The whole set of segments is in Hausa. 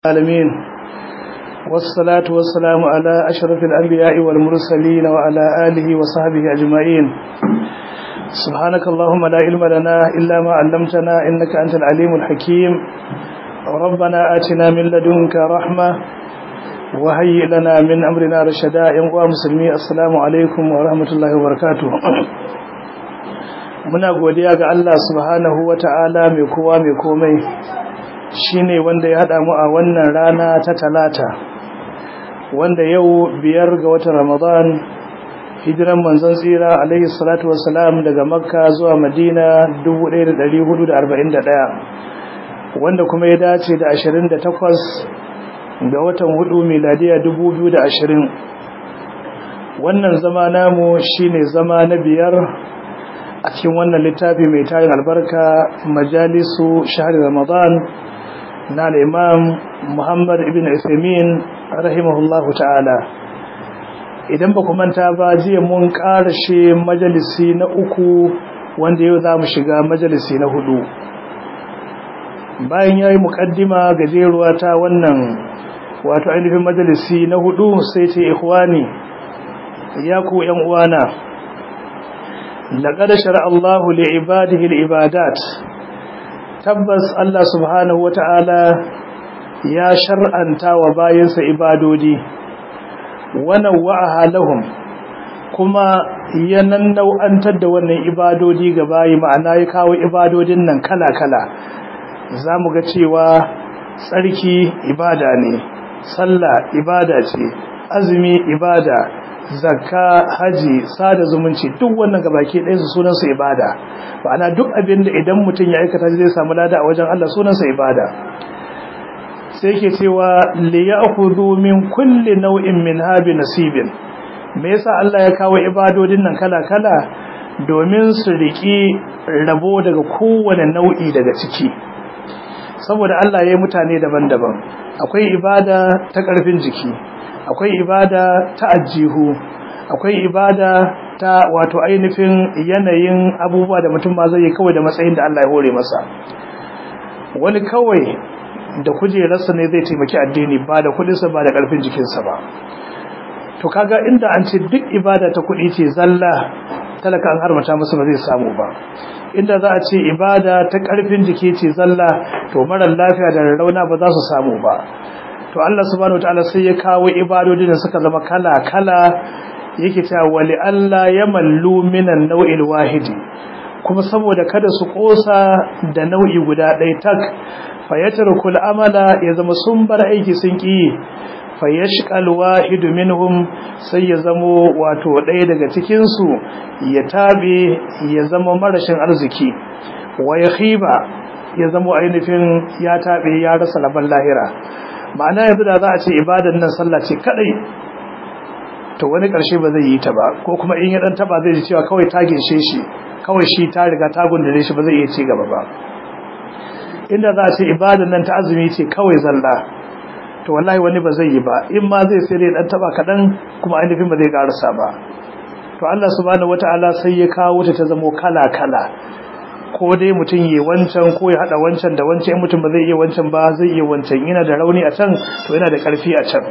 العالمين والصلاة والسلام على أشرف الأنبياء والمرسلين وعلى آله وصحبه أجمعين سبحانك اللهم لا علم لنا إلا ما علمتنا إنك أنت العليم الحكيم ربنا آتنا من لدنك رحمة وهيئ لنا من أمرنا رشدا ينقوى مسلمي السلام عليكم ورحمة الله وبركاته muna godiya ga Allah subhanahu wata'ala mai kowa mai komai shine wanda ya hada mu a wannan rana ta talata wanda yau biyar ga watan Ramadan hijiran manzon tsira alaihi salatu wassalam daga Makka zuwa Madina 1441 wanda kuma ya dace da 28 ga watan hudu miladiya 2020 wannan zama namu shine zama na biyar a cikin wannan littafi mai tarin albarka majalisu shahar ramadan na imam muhammad ibn isamin rahimahullahu ta'ala idan ba manta ba jiya mun karashe majalisi na uku wanda yau za mu shiga majalisi na hudu bayan ya yi mukaddima gajeruwa ta wannan wato ainihin majalisi na hudu sai ce ikhwani ya ku yan uwana لقد شرع الله لعباده العبادات tabbas Allah subhanahu wata'ala ya shar'anta wa bayansa ibadodi wannan wa'aha lahum kuma ya nau'antar da wannan ibadodi ga bayi ma'ana ya kawo ibadodin nan kala-kala zamu ga cewa tsarki ibada ne sallah ibada ce azumi ibada zakka haji sada zumunci duk wannan gabaki ɗaya su sunan su ibada ma'ana duk abin da idan mutum ya aikata zai samu lada a wajen Allah sunan sa ibada sai yake cewa li ya'khudhu min kulli naw'in min habi nasibin me yasa Allah ya kawo ibadodin nan kala kala domin su riki rabo daga kowane nau'i daga ciki saboda Allah ya yi mutane daban-daban akwai ibada ta ƙarfin jiki akwai ibada ta ajihu akwai ibada ta wato ainihin yanayin abubuwa da mutum ma zai yi kawai da matsayin da Allah ya hore masa wani kawai da kujerarsa ne zai taimaki addini ba da kudinsa ba da karfin jikinsa ba to kaga inda an ce duk ibada ta kudi ce zalla talaka an harmata masa ba zai samu ba inda za a ce ibada ta karfin jiki ce zalla to marar lafiya da rauna ba za su samu ba to Allah subhanahu wataala sai ya kawo ibadodin da suka zama kala-kala yake cewa wali Allah ya mallu minan nau'il wahidi kuma saboda kada su kosa da nau'i guda ɗaya tak fayatrukul amala ya zama sun bar aiki sun ki fayashqal wahidu minhum sai ya zamo wato ɗaya daga cikin su ya tabe ya zama marashin arziki wa yakhiba ya zama ainihin ya tabe ya rasa laban lahira ma'ana yanzu da za a ce ibadan nan sallah ce kadai to wani karshe ba zai yi ta ba ko kuma in ya dan taba zai ji cewa kawai ta ginshe shi kawai shi ta riga ta gundure shi ba zai iya ci gaba ba inda za a ce ibadan nan ta azumi ce kawai zalla to wallahi wani ba zai yi ba in ma zai sai dai dan taba kadan kuma ainihin ba zai karasa ba to Allah subhanahu wataala sai ya kawo ta ta zamo kala kala ko dai mutum yi wancan ko ya hada wancan da wancan in mutum ba zai iya wancan ba zai iya wancan yana da rauni a can to yana da karfi a can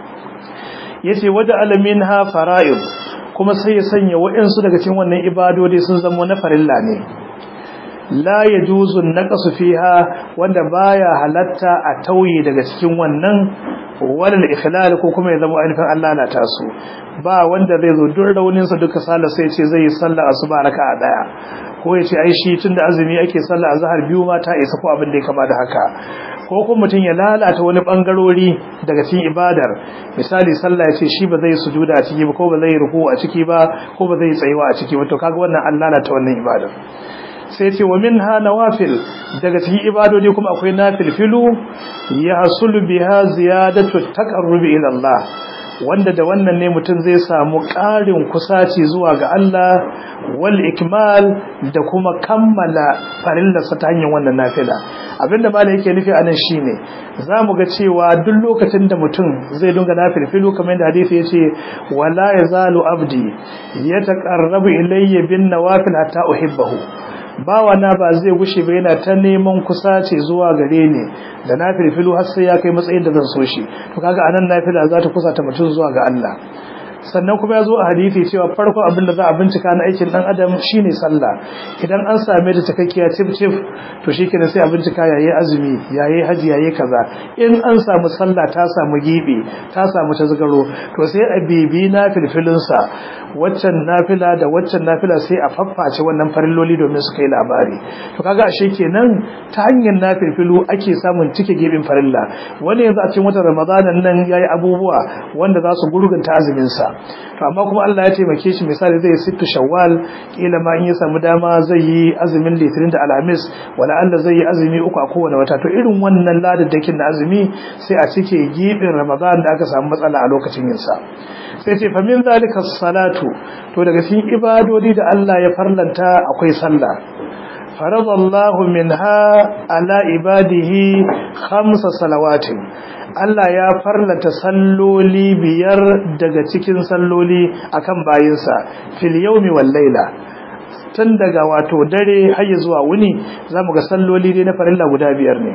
yace waja alamin ha fara'id kuma sai ya sanya waɗansu daga cikin wannan ibadodi sun zama na farilla ne la yajuzu naqsu fiha wanda baya halatta a tauye daga cikin wannan walal ikhlal ko kuma ya zama ainihin Allah na tasu ba wanda zai zo duk raunin sa duka sala sai ce zai yi sallah asuba raka'a daya ko ya ce ai shi tunda azumi ake sallah azhar biyu ma ta isa ko abin da ya kama da haka ko kuma mutum ya lalata wani bangarori daga cikin ibadar misali sallah ya ce shi ba zai sujuda a ciki ba ko ba zai ruku a ciki ba ko ba zai tsayuwa a ciki ba to kaga wannan an lalata wannan ibadar sai ce wa minha nawafil daga cikin ibadodi kuma akwai nafilfilu ya hasulu biha ziyadatu taqarrubi ila Allah wanda da wannan ne mutum zai samu ƙarin kusaci zuwa ga Allah wal ikmal da kuma kammala farillarsa ta hanyar wannan nafila abinda malai yake nufi anan shine zamu ga cewa duk lokacin da mutum zai dunga nafilfilu kamar yadda hadisi yace wala yazalu abdi yataqarrabu ilayya bin nawafil hatta uhibbahu bawa na ba zai gushe ba yana ta neman kusace zuwa gare ni da na filfilu har sai ya kai matsayin da zan so shi to kaga anan nafila za ta kusata mutum zuwa ga Allah sannan kuma ya zo a hadisi cewa farko abin da za a bincika na aikin dan adam shine sallah idan an same ta takakkiya cif cif to shikenan sai a bincika yayi azumi yayi haji yayi kaza in an samu sallah ta samu gibi ta samu tazgaro to sai a bibi na filfilin sa waccan nafila da waccan nafila sai a fafface wannan farilloli domin su kai labari to kaga ashe kenan ta hanyar nafilfilu ake samun cike gibin farilla wani yanzu a cikin watan ramadanan nan yayi abubuwa wanda za su gurgunta azumin sa to amma kuma Allah ya taimake shi misali zai sittu shawwal kila ma in ya samu dama zai yi azumin litinin da alhamis wala Allah zai yi azumi uku a kowane wata to irin wannan ladadakin na azumi sai a cike gibin ramadan da aka samu matsala a lokacin yin sa sai ce famin zalika salatu to daga cikin ibadodi da Allah ya farlanta akwai sallah faradallahu minha ala ibadihi khamsa salawatin Allah ya farlata salloli biyar daga cikin salloli akan bayinsa fil yawmi wal layla tun daga wato dare har zuwa wuni zamu ga salloli ne na farilla guda biyar ne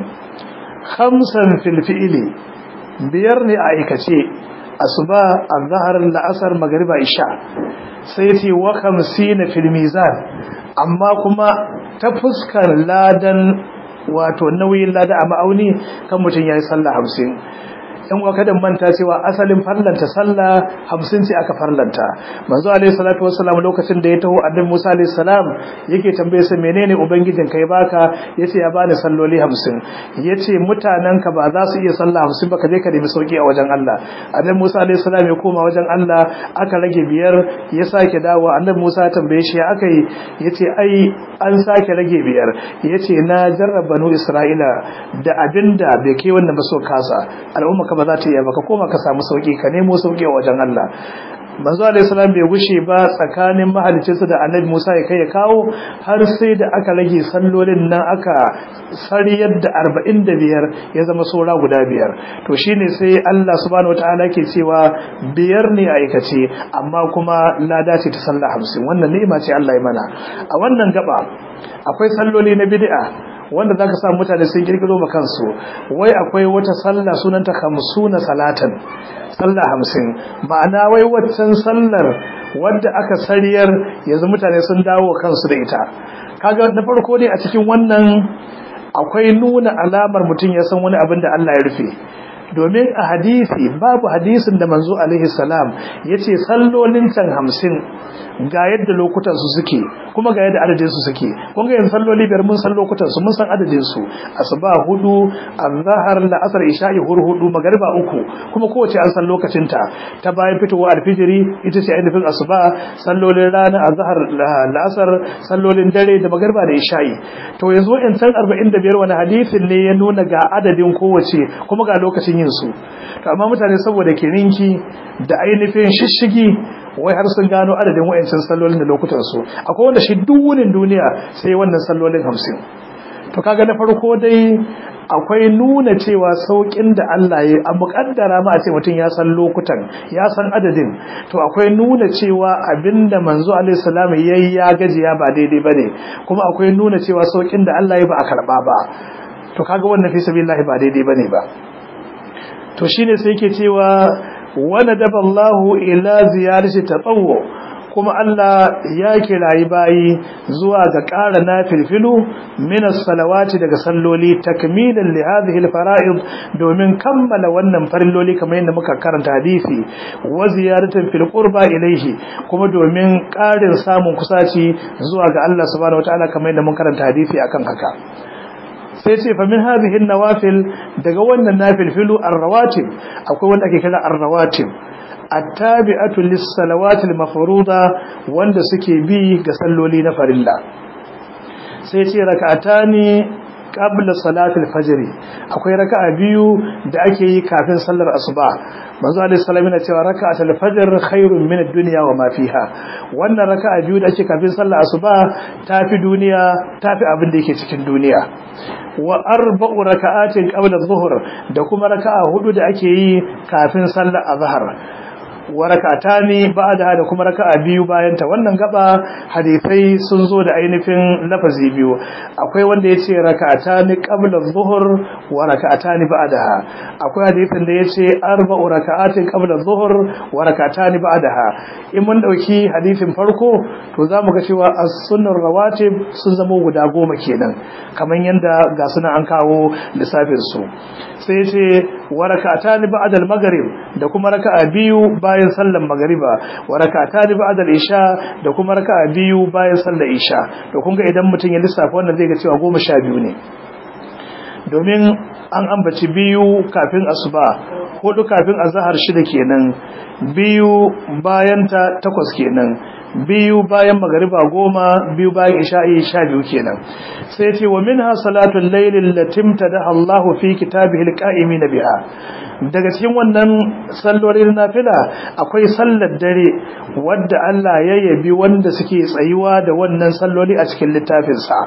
khamsan fil fi'li biyar ne a aikace asuba azhar la'asar magriba isha sai ce wa 50 fil mizan amma kuma ta fuskar ladan wato nauyin lada a ma'auni kan mutum ya yi sallah hamsin yan uwa kada manta cewa asalin farlanta sallah hamsin ce aka farlanta manzo alaihi salatu wassalam lokacin da ya taho annabi Musa alaihi salam yake tambaye sa menene ubangijin kai baka yace ya bani salloli hamsin yace mutanen ka ba za su iya sallah hamsin ba ka je ka nemi sauki a wajen Allah annabi Musa alaihi salam ya koma wajen Allah aka rage biyar ya sake dawo annabi Musa ya tambaye shi aka yi yace ai an sake rage biyar yace na jarraba banu Isra'ila da abinda bai kai wannan ba so kasa al'umma ba za ta iya baka koma ka samu sauki ka nemo sauki a wajen Allah manzo alayhi salam bai gushe ba tsakanin mahalicinsa da annabi Musa ya kai ya kawo har sai da aka rage sallolin nan aka sariyar da 45 ya zama saura guda biyar to shine sai Allah subhanahu wataala ke cewa biyar ne a aikace amma kuma lada ce ta sallah 50 wannan ni'ima ce Allah ya mana a wannan gaba akwai salloli na bid'a wanda zaka sa mutane sun kirkiro ma kansu wai akwai wata sallah sunanta 50 salatan sallah 50 ma'ana wai waccan sallar wadda aka sariyar yanzu mutane sun dawo kansu da ita kaga na farko dai a cikin wannan akwai nuna alamar mutum ya san wani abin da Allah ya rufe domin a hadisi babu hadisin da manzo alaihi salam yace sallolin can 50 ga yadda lokutan su suke kuma ga yadda adadin su suke kun ga yanzu salloli biyar mun san lokutan su mun san adadin su asuba hudu azhar la asr isha'i hur hudu magriba uku kuma kowace an san lokacin ta ta bayan fitowa alfijiri ita ce ainihin asuba sallolin rana azhar la asr sallolin dare da magriba da isha'i to yanzu in san 45 wani hadisin ne ya nuna ga adadin kowace kuma ga lokacin yin su to amma mutane saboda kirinki da ainihin shishigi wai har sun gano adadin wayancin sallolin da lokutan su akwai wanda shi duk wunin duniya sai wannan sallolin 50 to kaga na farko dai akwai nuna cewa saukin da Allah ya a muƙaddara ma a ce mutum ya san lokutan ya san adadin to akwai nuna cewa abinda manzo alaihi salam yayi ya gajiya ba daidai bane kuma akwai nuna cewa saukin da Allah ya ba a karba ba to kaga wannan fi sabilillah ba daidai bane ba to shine sai yake cewa wani daballahu ila ziyarci tatawwu kuma Allah ya kirayi bayi zuwa ga ƙara na filfilu minas salawati daga salloli takmilan li hadhihi alfara'id domin kammala wannan farilloli kamar yadda muka karanta hadisi wa ziyaratan fil qurba ilayhi kuma domin ƙarin samun kusaci zuwa ga Allah subhanahu wataala kamar yadda mun karanta hadisi akan haka sai ce fa min hadhihi nawafil daga wannan nafilfilu ar-rawatib akwai wanda ake kira ar-rawatib attabi'atu lis-salawati al-mafruḍa wanda suke bi ga salloli na farilla sai ce rak'atani qabla salati al-fajr akwai raka'a biyu da ake yi kafin sallar asuba manzo alaihi salam yana cewa raka'at al-fajr khairun min ad-dunya wa ma fiha wannan raka'a biyu da ake kafin sallar asuba tafi duniya tafi abin da yake cikin duniya wa arba'u raka'atin qabla adh-dhuhr da kuma raka'a hudu da ake yi kafin sallar azhar wa rak'atani ba'daha da kuma raka'a biyu bayan ta wannan gaba hadisai sun zo da ainihin lafazi biyu akwai wanda yace rak'atani qabla adh-dhuhr wa rak'atani ba'daha akwai hadisin da yace arba'u rak'atin qabla adh-dhuhr wa rak'atani ba'daha in mun dauki hadisin farko to zamu ga cewa as-sunnar rawatib sun zama guda goma kenan kamar yanda ga sunan an kawo lissafin su sai ce wa rak'atani ba'da al-maghrib da kuma raka'a biyu bayan sallar magriba wa rak'atani ba'da al-isha da kuma raka'a biyu bayan sallar isha to kun ga idan mutum ya lissafa wannan zai ga cewa 12 ne domin an ambaci biyu kafin asuba hudu kafin azhar shida kenan biyu bayan ta takwas kenan biyu bayan magariba goma biyu bayan isha'i sha biyu kenan sai ce wa minha salatul layl latim tadaha Allah fi kitabihi alqa'imin biha daga cikin wannan sallolin nafila akwai sallar dare wadda Allah ya yabi wanda suke tsayuwa da wannan salloli a cikin littafin sa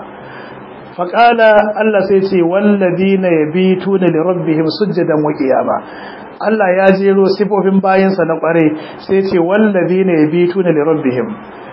faqala Allah sai ce walladina yabituna li rabbihim sujadan wa qiyama Allah ya jero sifofin bayansa na kware sai ce wallazina yabituna li rabbihim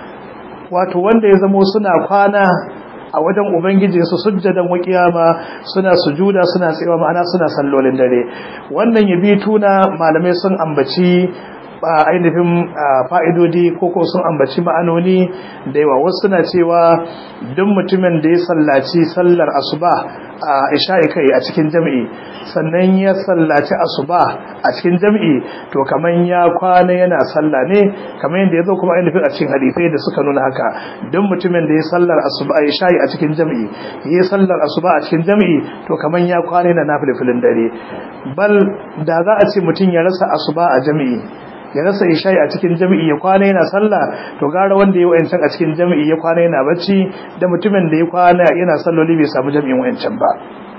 wato wanda ya zamo suna kwana a wajen ubangiji su sujjadan wa kiyama suna sujuda suna tsayawa ma'ana suna sallolin dare wannan yabituna malamai sun ambaci ainihin fa'idodi ko ko sun ambaci ma'anoni da yawa wasu suna cewa duk mutumin da ya sallaci sallar asuba a isha'i kai a cikin jam'i sannan ya sallaci asuba a cikin jam'i to kaman ya kwana yana salla ne kamar yadda ya zo kuma ainihin a cikin hadisai da suka nuna haka duk mutumin da ya sallar asuba a isha'i a cikin jam'i ya sallar asuba a cikin jam'i to kaman ya kwana yana nafilfilin dare bal da za a ce mutum ya rasa asuba a jam'i ya rasa isha'i a cikin jami'i ya kwana yana sallah to gara wanda ya wayancan a cikin jami'i ya kwana yana bacci da mutumin da ya kwana yana salloli bai samu jami'in wayancan ba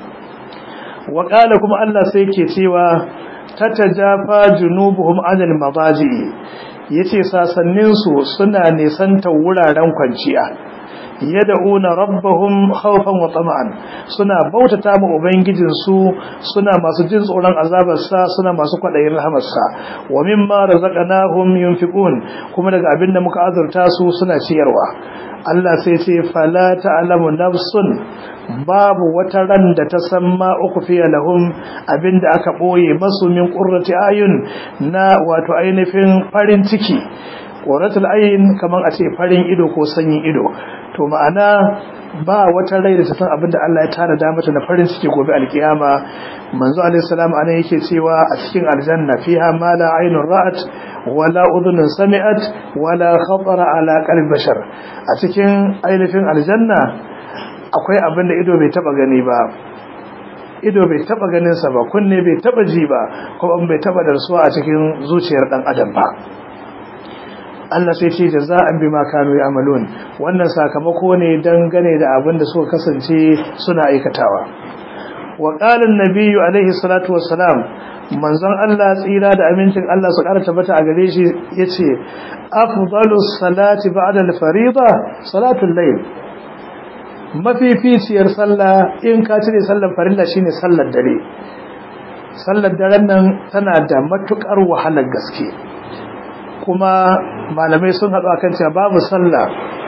wa qala kuma Allah sai yake cewa tatajafa junubuhum anil madaji yace sasannin su suna nisanta wuraren kwanciya yad'una rabbahum khawfan wa tama'an suna bautata ma ubangijin su suna masu jin tsoron azabar sa suna masu kwadayin rahamar sa wa mimma razaqnahum yunfiqun kuma daga abinda muka azurta su suna ciyarwa Allah sai ce fala ta'lamu nafsun babu wata ran da ta san ma uku fiye lahum abinda aka boye masu min qurrati ayun na wato ainihin farin ciki qurratul ayn kaman a ce farin ido ko sanyin ido to ma'ana ba wata rai da ta san abinda Allah ya tara da mata na farin ciki gobe alkiyama manzo alaihi salam anan yake cewa a cikin aljanna fiha ma la aynun ra'at wala udhunun sami'at wala khatara ala qalbi bashar a cikin ainihin aljanna akwai abinda ido bai taba gani ba ido bai taba ganin sa ba kunne bai taba ji ba kuma bai taba darsuwa a cikin zuciyar dan adam ba Allah sai ce jaza'an bima kanu ya'malun wannan sakamako ne dangane da abin da suka kasance suna aikatawa wa qala an-nabiy alaihi salatu wassalam manzon Allah tsira da amincin Allah su ƙara tabbata a gare shi yace afdalus salati ba'da al-fariida salatul layl mafificiyar sallah in ka cire sallar farilla shine sallar dare sallar daren nan tana da matukar wahalar gaske kuma malamai sun haɗu akan cewa babu sallah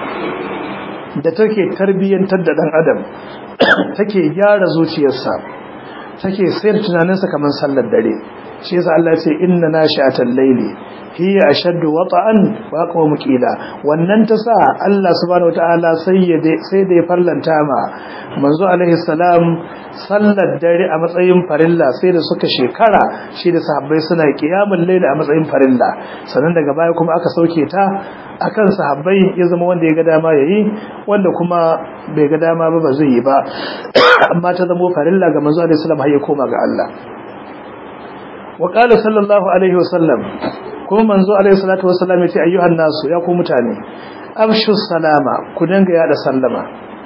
da take tarbiyyantar da ɗan adam take gyara zuciyarsa take sayar tunaninsa kamar sallar dare shi yasa Allah ya ce inna nashi'atal layli hiya ashaddu wata'an wa aqwamu qila wannan ta sa Allah subhanahu wataala sai ya sai da ya farlanta ma manzo alaihi salam sallar dare a matsayin farilla sai da suka shekara shi da sahabbai suna kiyamul layli a matsayin farilla sannan daga baya kuma aka sauke ta akan sahabbai ya zama wanda ya ga dama yayi wanda kuma bai ga dama ba ba zai yi ba amma ta zama farilla ga manzo alaihi salam har ya koma ga Allah wa qala sallallahu alaihi wasallam kuma manzo alaihi salatu wasallam yace ayyuhan nasu ya ku mutane afshu salama ku dinga yada sallama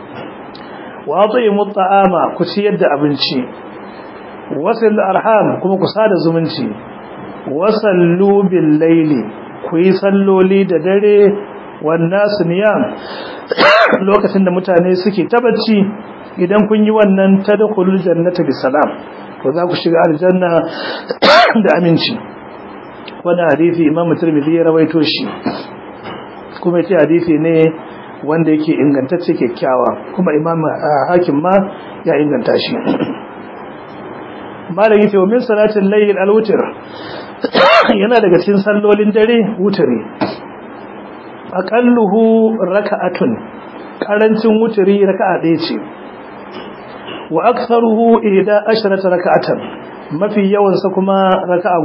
wa atimu ta'ama ku ciyar da abinci wasil arham kuma ku sada zumunci wasallu bil laili ku yi salloli da dare wannan niyam lokacin da mutane suke tabacci idan kun yi wannan tadkhulul jannata bisalam to za ku shiga aljanna da aminci wannan hadisi imam tirmidhi ya rawaito shi kuma yace hadisi ne wanda yake ingantacce kyakkyawa kuma imam hakim ma ya inganta shi malam yace wa min salatin layl al-witr yana daga cikin sallolin dare wutri aqalluhu raka'atun karancin wutri raka'a ɗaya ce wa aktharuhu ihda asharata raka'atan mafi yawan sa kuma raka'a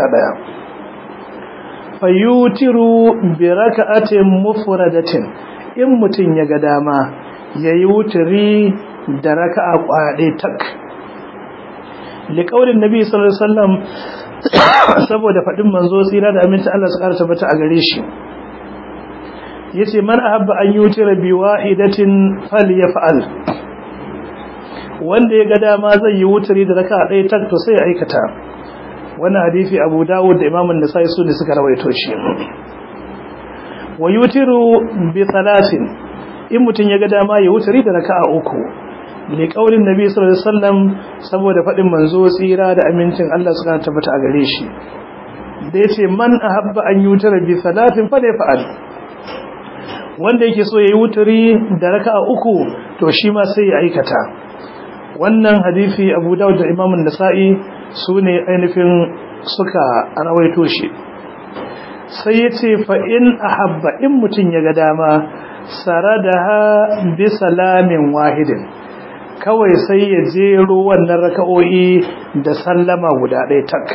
11 fayutiru bi raka'atin mufradatin in mutun ya ga dama yayi wutri da raka'a kwade tak liqaulin nabi sallallahu alaihi wasallam saboda fadin manzo tsira da aminci Allah su karanta bata a gare shi yace man ahabba an yutira bi wahidatin falyaf'al wanda ya ga dama zai yi wutari da raka ɗaya tak to sai ya aikata wannan hadisi Abu Dawud da Imam An-Nasa'i su ne suka rawaito shi wa yutiru bi thalathin in mutun ya ga dama ya wutari da raka'a uku li qaulin nabi sallallahu alaihi wasallam saboda fadin manzo tsira da amincin Allah suka tabbata a gare shi da yace man ahabba an yutara bi thalathin fa fa'al wanda yake so yayi wutari da raka'a uku to shi ma sai ya aikata wannan hadisi abu dawud da imamun nasa'i su ne ainihin suka rawaito shi sai ya ce fa'in a habba in mutum ya ga dama tsara da ha bi salamin wahidin kawai sai ya jero wannan raka'o'i da sallama guda ɗaya tak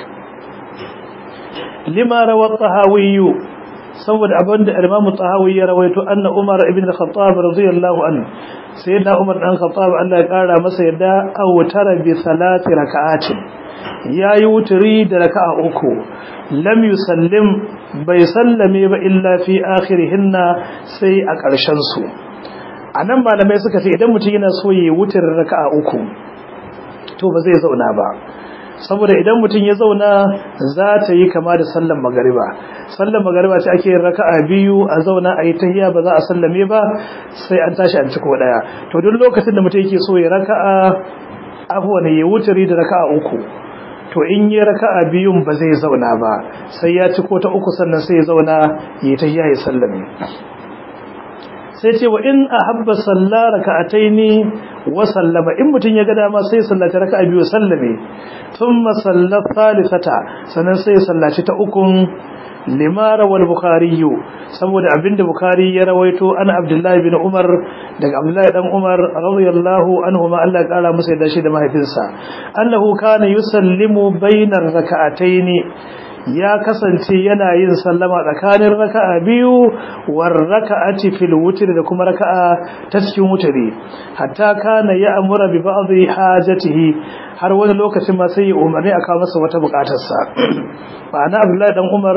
lima rawar tsahawiyu saboda abinda imamu tsahawi ya rawaito anna umar ibn al-khattab radiyallahu anhu sai da umar dan khattab Allah ya kara masa yadda awtara bi salati raka'atin yayi wuturi da raka'a uku lam yusallim bai sallame ba illa fi akhirihinna sai a ƙarshen su anan malamai suka ce idan mutum yana so yayi wuturin raka'a uku to ba zai zauna ba saboda idan mutum ya zauna za ta yi kama da sallan magariba sallan magariba ce ake yin raka'a biyu a zauna a yi tahiya ba za a sallame ba sai an tashi an ciko daya to duk lokacin da mutum yake so ya raka'a afwan ya wuturi da raka'a uku to in yi raka'a biyun ba zai zauna ba sai ya ciko ta uku sannan sai ya zauna ya tahiya ya sallame sai ce wa in ahabba salla raka'ataini wa sallama in mutun ya ga dama sai sallaci raka'a biyu sallame thumma sallat thalithata sanan sai sallaci ta ukun limara wal bukhari saboda abinda bukhari ya rawaito an abdullahi bin umar daga abdullahi dan umar radiyallahu anhu ma Allah kara masa da shi da mahaifinsa annahu kana yusallimu bainar raka'ataini ya kasance yana yin sallama tsakanin raka'a biyu war raka'ati fil wutr da kuma raka'a ta cikin wutri hatta kana ya amura bi ba'dhi hajatihi har wani lokacin ma sai ya umarni aka masa wata bukatar sa ma'ana Abdullahi dan Umar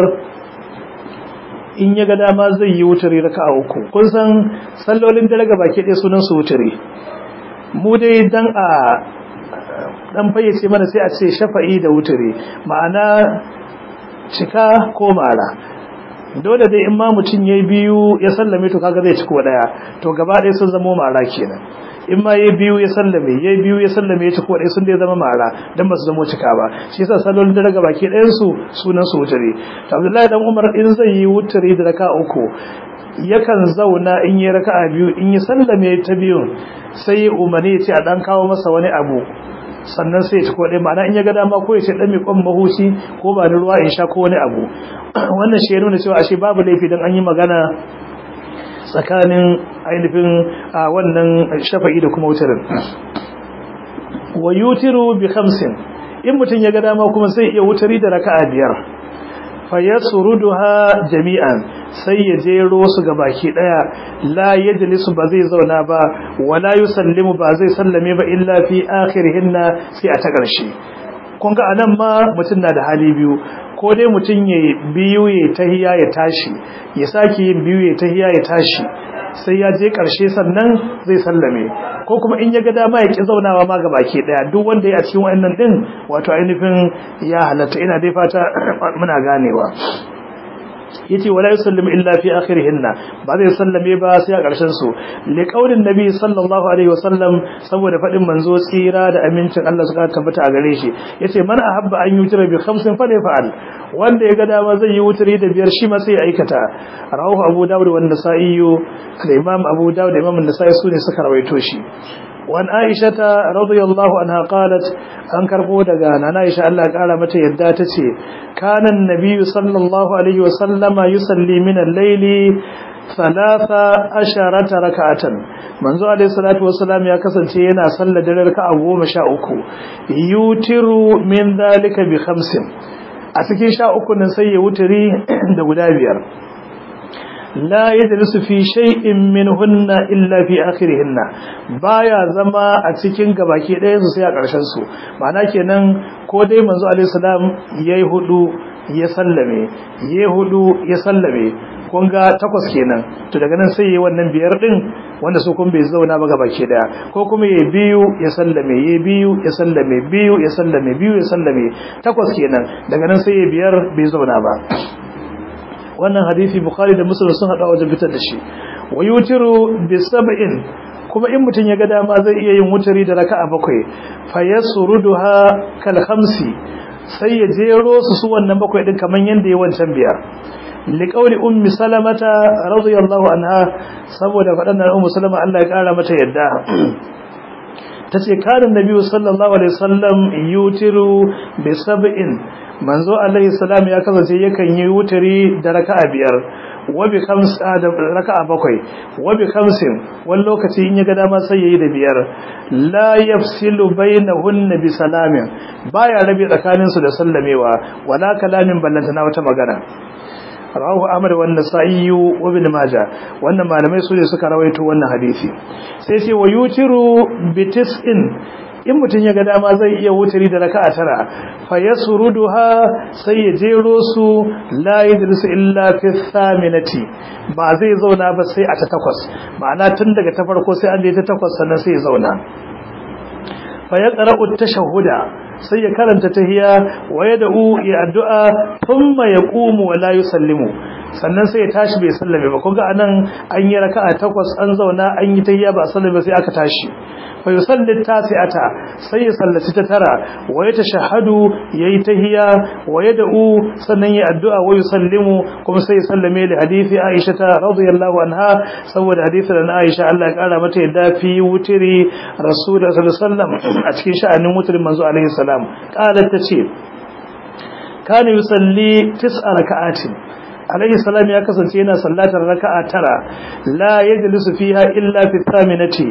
in ya ga dama zai yi wutri raka'a uku kun san sallolin da daga baki ɗaya sunan su wutri mu dai dan a dan fayyace mana sai a ce shafa'i da wutri ma'ana cika ko mara dole dai in ma mutum yayi biyu ya sallame to kaga zai ciko daya to gaba ɗaya sun zama mara kenan in ma yayi biyu ya sallame yayi biyu ya sallame ya ciko daya sun dai zama mara dan ba su zama cika ba shi yasa sallolin da daga baki ɗayan su sunan su wuturi to Abdullahi dan Umar in zai yi wuturi da raka uku yakan zauna in yi raka'a biyu in yi sallame ta biyu sai ya umarni ya ce a dan kawo masa wani abu sannan sai ya ci kodai ma'ana in ya ga dama ko ya ce dan mai kwan mahuci ko ba ni ruwa in sha ko wani abu wannan shi ya nuna cewa ashe babu laifi dan an yi magana tsakanin ainihin wannan shafa'i da kuma wutarin wa yutiru bi khamsin in mutum ya ga dama kuma sai iya wutari da raka'a biyar fa yasruduha jami'an sai ya jero su ga baki daya la yajlisu ba zai zauna ba wala yusallimu ba zai sallame ba illa fi akhirihinna sai a ta karshe kun ga anan ma mutum na da hali biyu ko dai mutum ya biyu ya tahiya ya tashi ya sake yin biyu ya tahiya ya tashi sai ya je karshe sannan zai sallame ko kuma in ya ga dama ya ki zaunawa ma ga baki daya duk wanda ya a cikin wayannan din wato ainihin ya halatta ina dai fata muna ganewa yace wala yusallimu illa fi akhirihinna ba zai sallame ba sai a ƙarshen su li qaulin nabi sallallahu alaihi wasallam saboda fadin manzo tsira da amincin Allah suka tabbata a gare shi yace man ahabba an yutira bi khamsin fa fa'al wanda ya ga dama zai yi wuturi da biyar shi ma sai ya aikata rawahu abu dawud wa nasa'i da imam abu dawud da imam an-nasa'i sune suka rawaito shi wan aisha ta radiyallahu anha qalat an karbo daga nana aisha Allah kara mata yadda tace kana an-nabiy sallallahu alaihi wa sallama yusalli min al-layli salasa asharata raka'atan manzo alaihi salatu wassalam ya kasance yana sallar dare raka'a goma sha uku yutiru min dalika bi khamsin a cikin sha uku nan sai ya wuturi da guda biyar la yajlisu fi shay'in minhunna illa fi akhirihinna baya zama a cikin gabaki ɗayan su sai a ƙarshen su ma'ana kenan ko dai manzo alaihi salam yayi hudu ya sallame yayi hudu ya sallame kun ga takwas kenan to daga nan sai yayi wannan biyar din wanda su kun bai zauna ba gabaki daya ko kuma yayi biyu ya sallame yayi biyu ya sallame biyu ya sallame biyu ya sallame takwas kenan daga nan sai yayi biyar bai zauna ba wannan hadisi bukhari da muslim sun hada wajen fitar da shi wa yutiru bi sab'in kuma in mutun ya ga dama zai iya yin wutari da raka'a bakwai fa yasruduha kal khamsi sai ya jero su su wannan bakwai din kaman yanda ya wancan biyar liƙauli ummi salamata radiyallahu anha saboda faɗan da ummu salama Allah ya ƙara mata yadda tace karin nabi sallallahu alaihi wasallam yutiru bi sab'in manzo alaihi salam ya kasance yakan yi wutari da raka'a biyar wa bi khamsa da raka'a bakwai wa bi khamsin wani lokaci in ya ga dama sai yayi da biyar la yafsilu bainahunna bi salamin baya rabe tsakaninsu da sallamewa wala kalamin ballantana wata magana rawahu Ahmad wa Nasa'i wa Ibn Majah wannan malamai su ne suka rawaito wannan hadisi sai ce wa yutiru bi tis'in in mutun ya ga dama zai iya wuturi da raka'a tara fa yasruduha sai ya jero su la yadrisu illa fi thaminati ba zai zauna ba sai a ta takwas ma'ana tun daga ta farko sai an je ta takwas sannan sai ya zauna fa yaqra'u tashahhuda sai ya karanta tahiya wa yad'u ya addu'a thumma yaqumu wa la yusallimu sannan sai ya tashi bai sallame ba kun ga anan an yi raka'a takwas an zauna an yi tahiya ba sallame sai aka tashi fa yusalli tasi'ata sai ya sallaci ta tara wa yatashahhadu yayi tahiya wa yad'u sannan ya addu'a wa yusallimu kuma sai ya sallame li hadisi Aisha ta radiyallahu anha saboda hadisin da Aisha Allah ya kara mata yadda fi wutiri Rasulullah sallallahu alaihi wasallam a cikin sha'anin wutirin manzo alaihi salam qalat tace kana yusalli tis'a raka'atin alaihi salam ya kasance yana sallatar raka'a tara la yajlisu fiha illa fi thaminati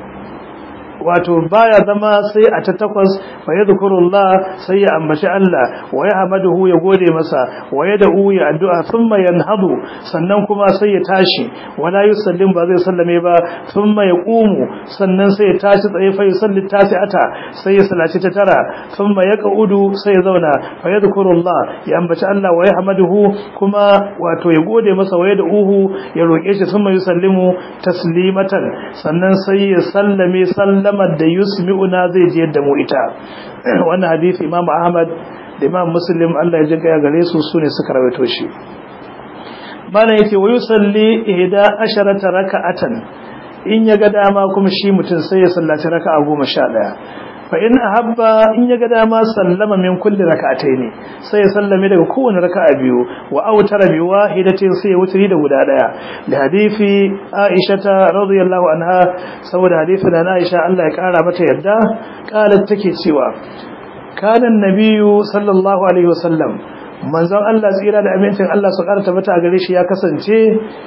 wato baya zama sai a ta takwas fa yadhkurullah sai ya ambaci Allah wa yahmaduhu ya gode masa wa yad'u ya addu'a thumma yanhadu sannan kuma sai ya tashi wala yusallim ba zai sallame ba thumma yaqumu sannan sai ya tashi tsaye fa yusalli tasi'ata sai ya salaci ta tara thumma yaqudu sai ya zauna fa yadhkurullah ya ambaci Allah wa yahmaduhu kuma wato ya gode masa wa yad'uhu ya roke shi thumma yusallimu taslimatan sannan sai ya sallame sallama kalmar da yusmi'una zai je da mu ita wannan hadisi Imam Ahmad da Imam Muslim Allah ya jinka ya gare su sune suka rawaito shi bana yake wa yusalli ihda asharata raka'atan in ya ga dama kuma shi mutum sai ya sallaci raka'a 11 fa in ahabba in ya ga dama sallama min kulli raka'ataini sai ya sallame daga kowane raka'a biyu wa autara bi wahidatin sai ya wutri da guda daya da hadisi Aisha ta radiyallahu anha saboda hadisin da Aisha Allah ya kara mata yadda qalat take cewa kana nabiyyu sallallahu alaihi wasallam manzon Allah tsira da amincin Allah su karanta mata a gare shi ya kasance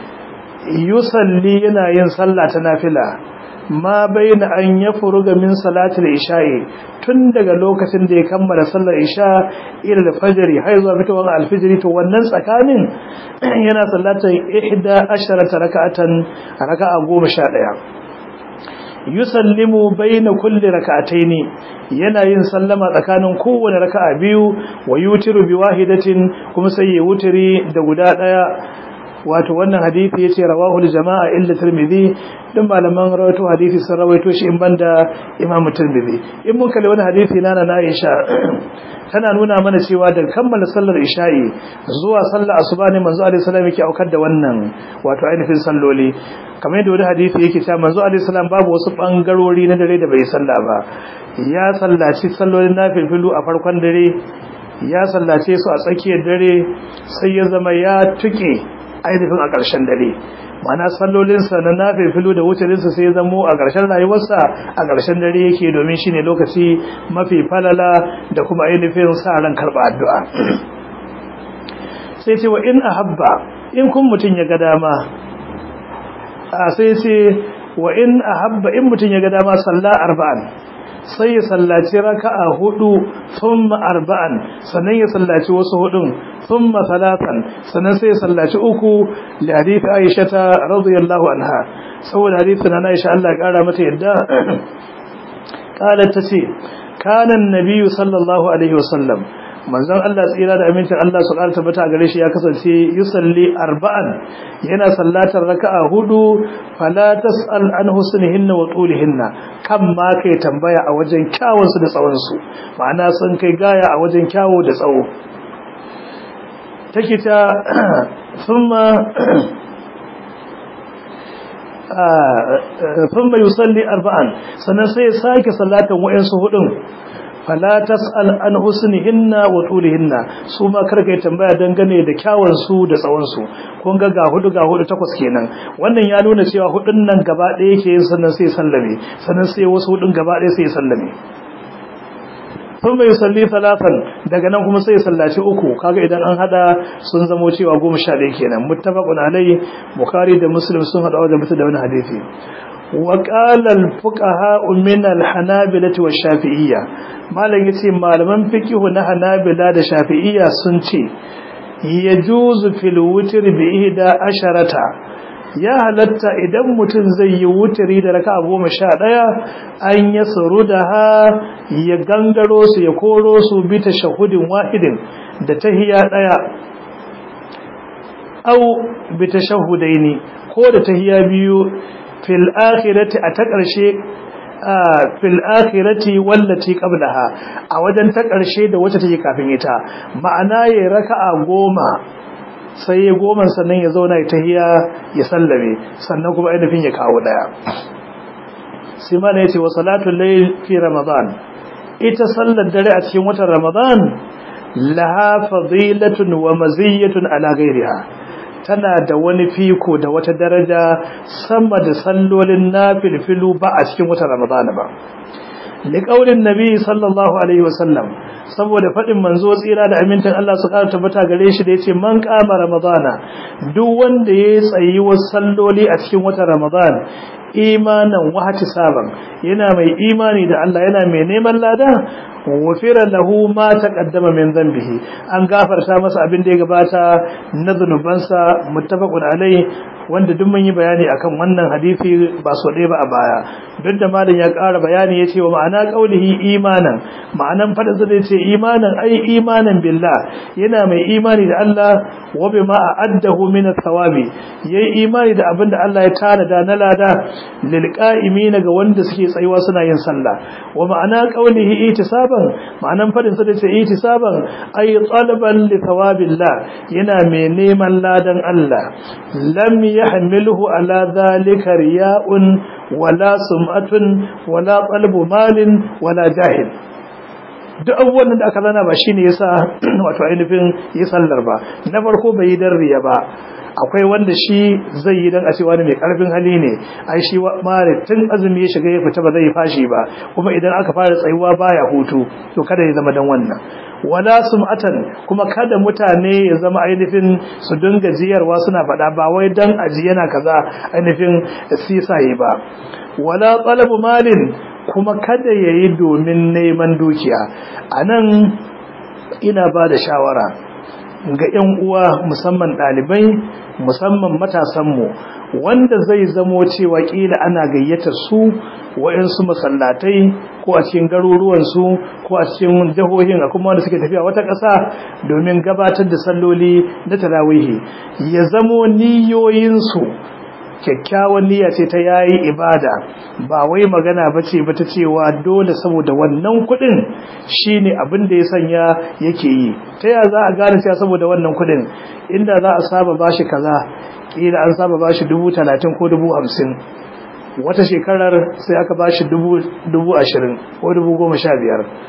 yusalli yana yin sallah ta nafila ma baina an ya furuga min salatul isha'i tun daga lokacin da ya kammala sallar isha ila da fajri har zuwa fitowar alfijiri to wannan tsakanin yana sallatar ihda asharata raka'atan raka'a goma sha ɗaya yusallimu baina kulli raka'ataini yana yin sallama tsakanin kowane raka'a biyu wa yutiru bi wahidatin kuma sai ya wutiri da guda ɗaya wato wannan hadisi yace rawahu al-jama'a illa tirmidhi din malaman rawaito hadisi sun rawaito shi in banda imam tirmidhi in mun kalli wannan hadisi nana na Aisha tana nuna mana cewa da kammala sallar isha'i zuwa sallar asuba ne manzo alaihi salam yake aukar da wannan wato ainihin salloli kamar yadda wani hadisi yake cewa manzo alaihi salam babu wasu bangarori na dare da bai salla ba ya sallaci sallolin nafilu a farkon dare ya sallace su a tsakiyar dare sai ya zama ya tuke ainihin a ƙarshen dare mana sallolinsa na nafifilu da wutarinsa sai ya zamo a ƙarshen rayuwarsa a ƙarshen dare yake domin shi ne lokaci mafi falala da kuma ainihin sa ran karɓa addu'a sai ce wa in a habba in kun mutum ya ga dama a sai ce wa in a habba in mutum ya ga dama salla arba'an sai ya sallaci raka'a hudu thumma arba'an sannan ya sallaci wasu hudun thumma salatan sannan sai ya sallaci uku li hadith Aisha ta radiyallahu anha saboda hadithin na Aisha Allah ya kara mata yadda qalat tace kana an-nabiy sallallahu alaihi wasallam manzon Allah tsira da amincin Allah su ƙara tabbata gare shi ya kasance yusalli arba'an yana sallatar raka'a hudu fala tas'al an husnihinna wa tulihinna kan ma kai tambaya a wajen kyawun su da tsawon su ma'ana sun kai gaya a wajen kyawu da tsawo take ta thumma thumma yusalli arba'an sannan sai ya sake sallatan wayansu hudun fala tas'al an husnihinna wa tulihinna su ma karkai tambaya dangane da kyawun su da tsawon su kun ga ga hudu ga hudu takwas kenan wannan ya nuna cewa hudun nan gaba ɗaya yake yin sannan sai sallame sannan sai wasu hudun gaba ɗaya sai sallame sun bai salli talatan daga nan kuma sai sallaci uku kaga idan an hada sun zamo cewa goma sha ɗaya kenan muttafaqun alai bukhari da muslim sun hada wajen mutu da wani hadisi وقال الفقهاء من الحنابلة والشافعية malam yace malaman fiqh na hanabila da shafi'iyya sun ce yajuzu fil witr bi ihda asharata ya halatta idan mutum zai yi wutiri da raka'a goma sha ɗaya an ya da ha ya gangaro su ya koro su bi tashahudin wahidin da tahiya ɗaya au bi tashahudaini ko da tahiya biyu fil akhirati a ta ƙarshe fil akhirati wallati qablaha a wajen ta ƙarshe da wacce take kafin ita ma'ana yayi raka'a goma sai ya goma sannan ya zauna ya tahiya ya sallame sannan kuma ainihin ya kawo daya sai ma ne yace wa salatul layl fi ramadan ita sallar dare a cikin watan ramadan laha fadilatun wa maziyatun ala ghairiha tana da wani fiko da wata daraja sama da sallolin nafilfilu ba a cikin watan Ramadan ba liqaulin nabi sallallahu alaihi wasallam saboda fadin manzo tsira da amintan Allah su ƙara tabbata gare shi da yace man qama ramadana duk wanda yayi tsayi wasu salloli a cikin watan Ramadan imanan wa saban yana mai imani da Allah yana mai neman lada wafira lahu ma taqaddama min dhanbihi an gafarta masa abin da ya gabata na zunubansa muttafaqun alai wanda duk mun yi bayani akan wannan hadisi ba so ɗaya ba a baya duk da malam ya ƙara bayani ya ce wa ma'ana qaulihi imanan ma'anan fadin sa ce imanan ai imanan billah yana mai imani da Allah wa bima a'addahu min athawabi yayi imani da abin da Allah ya tanada na lada lil qa'imin ga wanda suke tsayuwa suna yin sallah wa ma'ana qaulihi itisaban ma'anan fadin sa ce itisaban ai talaban li thawabillah yana mai neman ladan Allah lam yahmiluhu ala dhalika riya'un wala sum'atun wala qalbu malin wala jahil duk abubuwan da aka zana ba shine yasa wato ainihin yi sallar ba na farko bai yi dan riya ba akwai wanda shi zai yi dan a ce wani mai karfin hali ne ai shi mare tun azumi ya shiga ya fita ba zai fashi ba kuma idan aka fara tsayuwa baya hutu to kada ya zama dan wannan wala sum'atan kuma kada mutane ya zama ainihin su dinga jiyarwa suna faɗa ba wai dan aji yana kaza ainihin sisaye ba wala talabu malin kuma kada yayi domin neman dukiya anan ina ba da shawara ga 'yan uwa musamman ɗalibai musamman matasanmu wanda zai zamo cewa ƙila ana gayyata su wa'insu masallatai ko a cikin garuruwansu ko a cikin jihohin a kuma wanda suke tafiya wata ƙasa domin gabatar da salloli na tarawihi ya zamo niyoyinsu kyakkyawan niyya ce ta yayi ibada ba wai magana bace ba ta cewa dole saboda wannan kuɗin shine abin da ya sanya yake yi ta ya za a gane cewa saboda wannan kuɗin inda za a saba bashi kaza kila an saba bashi dubu talatin ko dubu hamsin wata shekarar sai aka bashi dubu dubu ashirin ko dubu goma sha biyar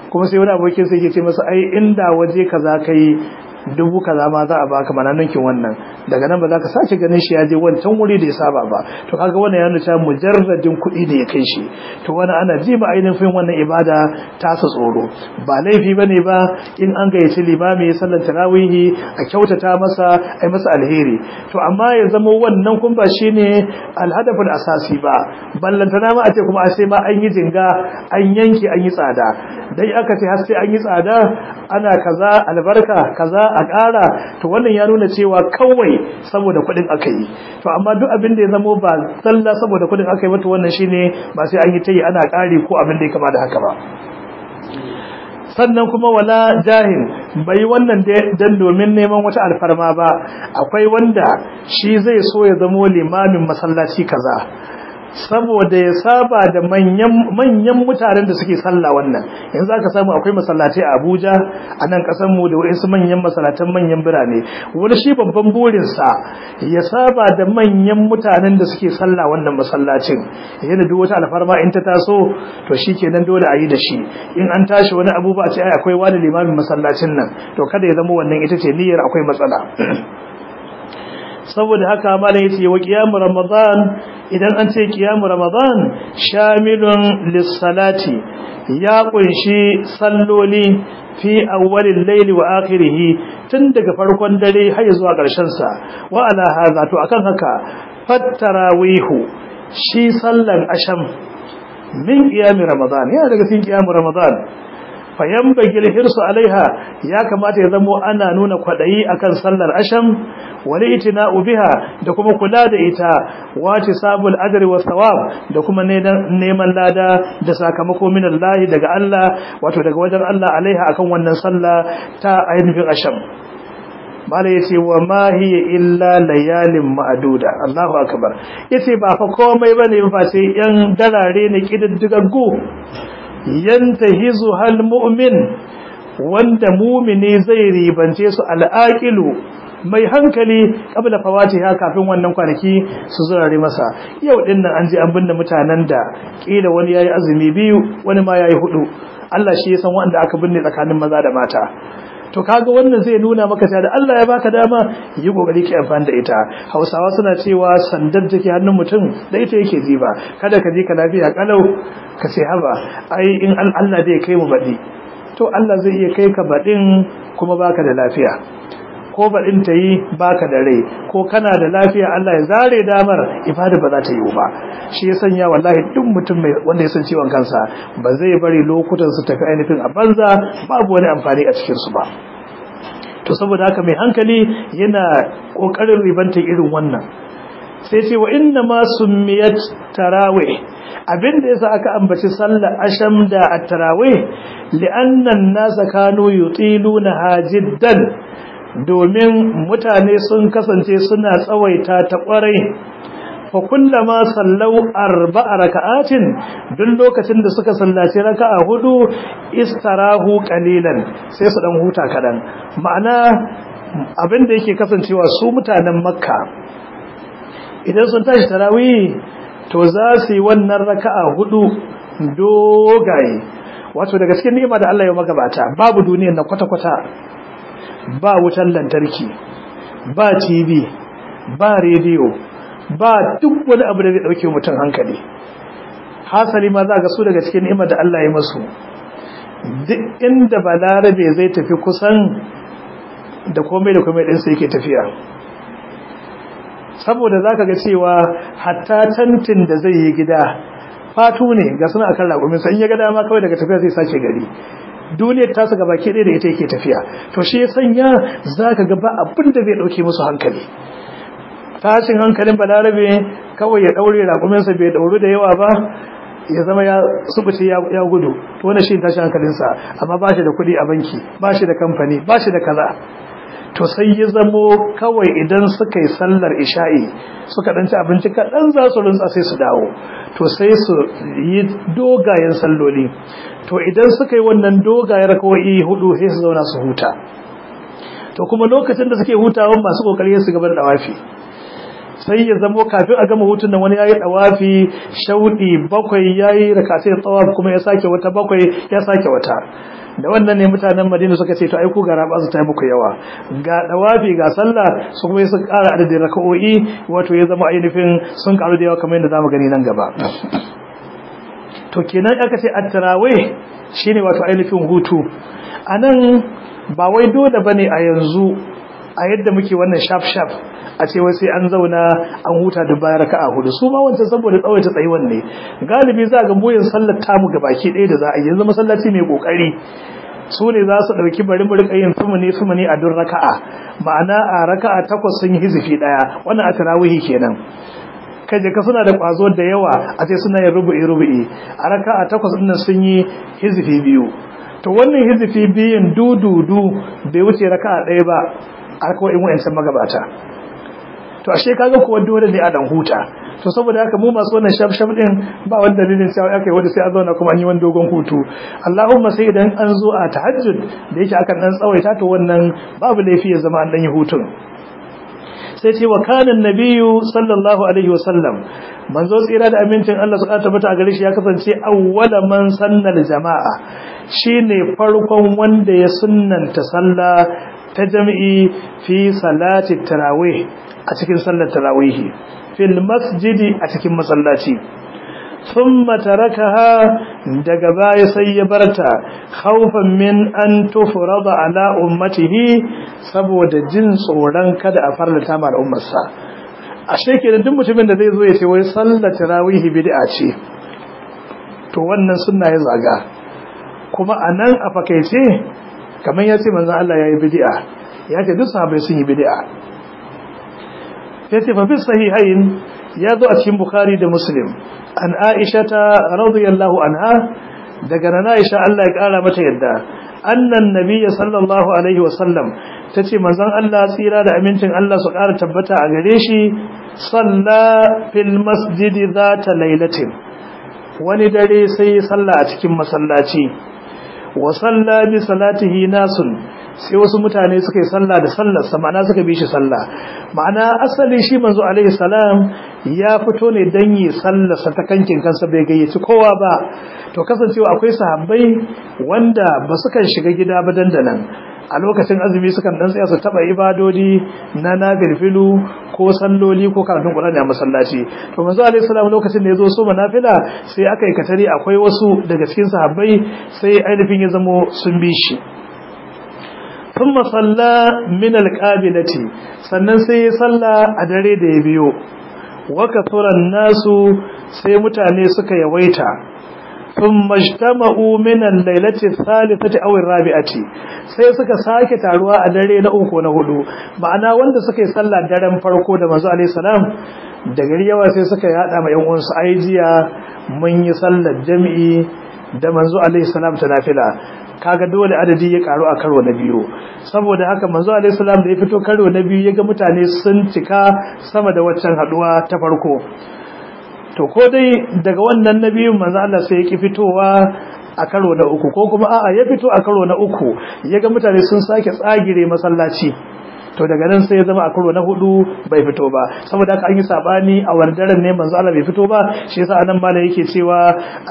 kuma sai wani abokin sai ya ce masa ai inda waje kaza kai dubu kaza ma za a baka mana ninkin wannan daga nan ba za ka sake ganin shi ya je wancan wuri da ya saba ba to kaga wannan ya nuna cewa mujarradin kuɗi da ya kai shi to wani ana ji ma ainihin wannan ibada ta sa tsoro ba laifi bane ba in an gayyaci limami ya sallar tarawihi a kyautata masa ai masa alheri to amma ya zama wannan kun ba shine alhadaful asasi ba ballantana ma a ce kuma a sai ma an yi jinga an yanki an yi tsada dai aka ce har sai an yi tsada ana kaza albarka kaza a ƙara to wannan ya nuna cewa kawai saboda kuɗin aka yi to amma duk abin da ya zamo ba zalla saboda kuɗin aka yi mata wannan shine ba sai an yi ta yi ana ƙari ko abin da ya kama da haka ba sannan kuma wala jahil bai wannan dan domin neman wata alfarma ba akwai wanda shi zai so ya zamo limamin masallaci kaza saboda ya saba da manyan manyan mutanen da suke sallah wannan yanzu aka samu akwai masallatai a Abuja a nan kasar mu da wasu manyan masallatan manyan birane wani shi babban burin sa ya saba da manyan mutanen da suke sallah wannan masallacin yana duk wata alfarma in ta taso to shikenan dole a yi da shi in an tashi wani abubuwa ce ai akwai wani limamin masallacin nan to kada ya zama wannan ita ce niyyar akwai matsala saboda haka malam yace wa qiyamu ramadan idan an ce qiyamu ramadan shamilun lis-salati ya kunshi salloli fi awwalil layli wa akhirih tun daga farkon dare har zuwa ƙarshen sa wa ala hadha to akan haka fattarawihu shi sallan asham min qiyami ramadan yana daga cikin qiyamu ramadan fayanbagil hirsu alaiha ya kamata ya zamo ana nuna kwadayi akan sallar asham wali itina'u biha da kuma kula da ita wace sabul ajri was thawab da kuma neman lada da sakamako min Allah daga Allah wato daga wajen Allah alaiha akan wannan sallah ta ainihin asham malai yace wa ma hiya illa layalin ma'duda Allahu akbar yace ba fa komai bane ba sai yan darare ne kididdigaggu yantahizu hal mu'min wanda mumini zai ribance su al'aqilu mai hankali kabla fawatiha kafin wannan kwanaki su zurare masa yau din nan an ji an binne mutanen da kila wani yayi azumi biyu wani ma yayi hudu Allah shi ya san wanda aka binne tsakanin maza da mata to kaga wannan zai nuna maka cewa da Allah ya baka dama yi kokari ki amfani da ita Hausawa suna cewa sandar take hannun mutum da ita yake ji ba kada ka ji ka lafiya kalau ka ce haba ai in Allah zai kai mu baɗi to Allah zai iya kai ka baɗin kuma baka da lafiya ko baɗin ta yi baka da rai ko kana da lafiya Allah ya zare damar ibada ba za ta yi ba shi ya sanya wallahi duk mutum mai wanda ya san ciwon kansa ba zai bari lokutan su tafi ainihin a banza babu wani amfani a cikin su ba to saboda haka mai hankali yana kokarin ribantar irin wannan sai ce wa inna ma summiyat tarawih abinda yasa aka ambaci sallar asham da at-tarawih li'anna an-nasa kanu yutiluna jiddan domin mutane sun kasance suna tsawaita ta kwarai fa kullama sallau arba'a raka'atin duk lokacin da suka sallaci raka'a hudu istarahu qalilan sai su dan huta kadan ma'ana abin da yake kasancewa su mutanen makka idan sun tashi tarawih to za su yi wannan raka'a hudu dogaye wato daga cikin ni'ima da Allah ya magabata babu duniyar na kwata-kwata ba wutan lantarki ba tv ba rediyo ba duk wani abu da zai dauke mutum hankali hasali ma za ga su daga cikin ni'imar da Allah ya masu duk inda balarabe zai tafi kusan da komai da komai ɗinsa yake tafiya saboda za ka ga cewa hatta tantin da zai yi gida fatu ne ga suna akan raƙuminsa in ya ga dama kawai daga tafiya zai sake gari duniyar tasa gaba ke ɗaya da ita yake tafiya to shi ya sanya za ka ga ba abin da zai ɗauke musu hankali tashin hankalin balarabe kawai ya ɗaure raƙuminsa bai ɗauru da yawa ba ya zama ya subuce ya gudu to wannan shi tashin hankalinsa amma ba shi da kuɗi a banki ba shi da kamfani ba shi da kaza to sai ya zamo kawai idan suka yi sallar isha'i suka ɗanci abinci kaɗan za su rinsa sai su dawo to sai su yi dogayen salloli to idan suka yi wannan dogayen kawai hudu sai su zauna su huta to kuma lokacin da suke hutawan masu kokari su gabar da wafi sai ya zamo kafin a gama hutun nan wani yayi dawafi shaudi bakwai yayi rakatai tsawaf kuma ya sake wata bakwai ya sake wata da wannan ne mutanen Madina suka ce to ai ku gara ba su ta muku yawa ga dawafi ga sallah su kuma su ƙara adadin raka'o'i wato ya zama ainihin sun karu da yawa kamar yadda zamu gani nan gaba to kenan aka ce at-tarawih shine wato ainihin hutu anan ba wai dole bane a yanzu a yadda muke wannan sharp sharp a ce wai sai an zauna an huta da bayan raka'a hudu su ma wancan saboda tsawaita tsayuwan ne galibi za ga boyin sallar tamu baki ɗaya da za a yi yanzu masallaci mai kokari su ne za su ɗauki bari mu rika yin sumuni sumuni a duk raka'a ma'ana a raka'a takwas sun yi hizifi ɗaya wannan a tarawihi kenan kaje ka suna da kwazo da yawa a ce suna yin rubu'i rubu'i a raka'a takwas ɗin sun yi hizifi biyu to wannan hizifi biyun dududu bai wuce raka'a ɗaya ba a kawai in wa'ancan magabata to ashe kaga kuwa dole ne a dan huta to saboda haka mu masu wannan shaf shaf din ba wani dalilin cewa aka yi wanda sai a zauna kuma an yi wani dogon hutu Allahumma sai idan an zo a tahajjud da yake akan dan tsawaita to wannan babu laifi ya zama an dan yi hutun sai ce wa kana nabiyyu sallallahu alaihi wasallam manzo tsira da amincin Allah su tabbata a gare shi ya kasance awwala man sannal jama'a shine farkon wanda ya sunnanta sallah ta jami'i fi salati tarawih a cikin sallar tarawih fil masjidi a cikin masallaci thumma tarakaha daga baya sai ya barta khawfan min an tufrada ala ummatihi saboda jin tsoron kada a farlata ma al'ummarsa ashe kenan duk mutumin da zai zo ya ce wai sallar tarawih bid'a ce to wannan sunna ya zaga kuma anan a fakaice kamar ya ce manzan Allah ya yi bidi'a ya ce duk sahabai sun yi bidi'a ya ce fafi sahihain ya zo a cikin bukari da muslim an aisha ta radiyallahu anha daga na aisha Allah ya kara mata yadda annan nabiyya sallallahu alaihi wasallam ta ce manzan Allah tsira da amincin Allah su kara tabbata a gare shi salla fil masjidi zata lailatin wani dare sai salla a cikin masallaci wa salla bi salatihi nasun sai wasu mutane suka yi salla da sallar sa ma'ana suka bi shi salla ma'ana asali shi manzo alaihi salam ya fito ne dan yi sallar sa ta kankin kansa bai gayyaci kowa ba to kasancewa akwai sahabbai wanda ba su kan shiga gida ba dandanan a lokacin azumi sukan dan tsaya su taba ibadodi na nafilfilu ko salloli ko karatun Qur'ani a masallaci to manzo alaihi salam lokacin da yazo so manafila sai aka yi katari akwai wasu daga cikin sahabbai sai ainihin ya zamo sun bi shi thumma salla min alqabilati sannan sai ya salla a dare da ya biyo wa kathuran nasu sai mutane suka yawaita ثم اجتمعوا من الليلة الثالثة أو الرابعة sai suka sake taruwa a dare na uku na hudu ma'ana wanda suka yi sallah daren farko da manzo alaihi salam da gari yawa sai suka yada ma yan uwansu ai jiya mun yi sallar jami'i da manzo alaihi salam ta nafila kaga dole adadi ya karu a karo na biyu saboda haka manzo alaihi salam da ya fito karo na biyu ya ga mutane sun cika sama da waccan haduwa ta farko to ko dai daga wannan nabiyun manzo Allah sai ya ki fitowa a karo na uku ko kuma a'a ya fito a karo na uku yaga mutane sun sake tsagire masallaci to daga nan sai ya zama a karo na hudu bai fito ba saboda haka an yi sabani a wardaren ne manzo Allah bai fito ba shi yasa anan malai yake cewa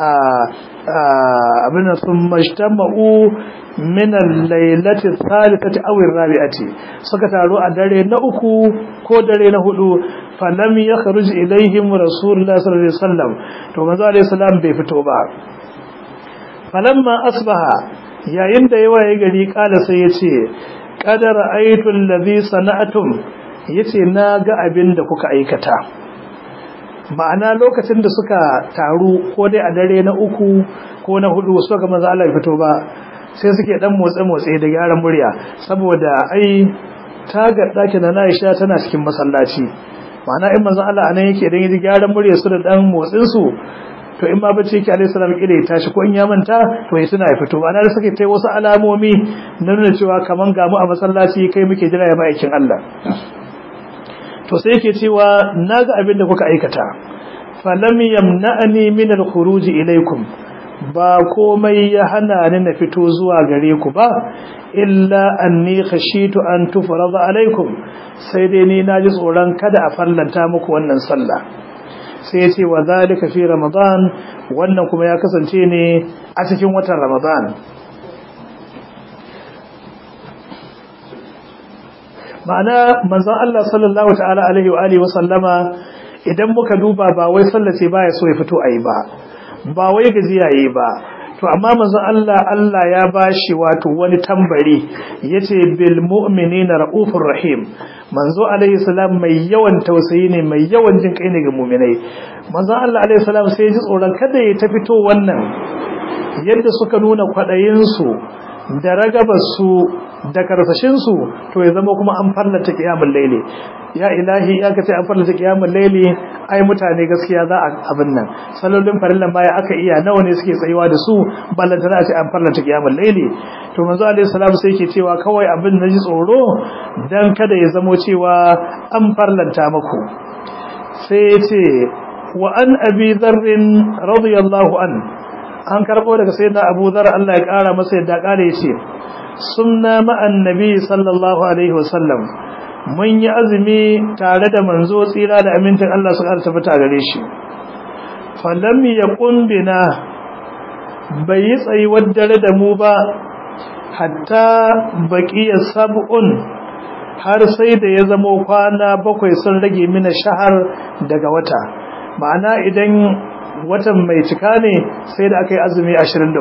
abin da sun majtama'u min al-lailati thalithati aw ar-rabi'ati suka taro a dare na uku ko dare na hudu falam yakhruj ilaihim rasulullah sallallahu alaihi wasallam to manzo alaihi salam bai fito ba falamma asbaha yayin da yawa ya gari kala sai yace qad ra'aytu allazi sana'atum yace na ga abin da kuka aikata ma'ana lokacin da suka taru ko dai a dare na uku ko na hudu suka ga manzo Allah ya fito ba sai suke dan motsa motsa da gyaran murya saboda ai tagar dakin na Aisha tana cikin masallaci ma'ana in manzo Allah anan yake dan yi gyaran murya su da dan motsin su to in ma bace yake alaihi salam kire ya tashi ko in ya manta to ya tuna ya fito ana da suke tai wasu alamomi na nuna cewa kaman gamu a masallaci kai muke jira ya ma'aikin Allah to sai yake cewa naga abin da kuka aikata falam yamna'ani min al-khuruj ilaykum ba komai ya hana ni na fito zuwa gare ku ba illa anni khashitu an tufrada alaikum sai dai ni naji tsoron kada a fallanta muku wannan sallah sai yace wa zalika fi ramadan wannan kuma ya kasance ne a cikin watan ramadan ma'ana manzon Allah sallallahu ta'ala alaihi wa alihi wa sallama idan muka duba ba wai sallace baya so ya fito ayi ba ba wai gajiya yayi ba to amma manzon Allah Allah ya bashi wato wani tambari yace bil mu'minina raufur rahim manzo alaihi salam mai yawan tausayi ne mai yawan jin kai ne ga mu'minai manzon Allah alaihi salam sai ya ji tsoron kada ya ta fito wannan yadda suka nuna kwadayin su da ragabar su da karsashin su to ya zama kuma an fallata kiyamul laili ya ilahi ya kace an fallata kiyamul laili ai mutane gaskiya za a abin nan sallolin farillan baya aka iya nawa ne suke tsayuwa da su ballanta za a ce an fallata kiyamul laili to manzo alaihi salam sai yake cewa kawai abin da ji tsoro dan kada ya zamo cewa an farlanta muku sai ya ce wa an abi dharrin radiyallahu an an karbo daga sayyidina abu dhar Allah ya kara masa yadda kare ya ce sunna ma'an nabi sallallahu alaihi wasallam mun yi azumi tare da manzo tsira da amintin Allah su ƙara tabbata gare shi falam yaqum bina bai yi tsayuwar dare da mu ba hatta baqiya sab'un har sai da ya zama kwana bakwai sun rage mina shahar daga wata ma'ana idan watan mai cika ne sai da aka yi azumi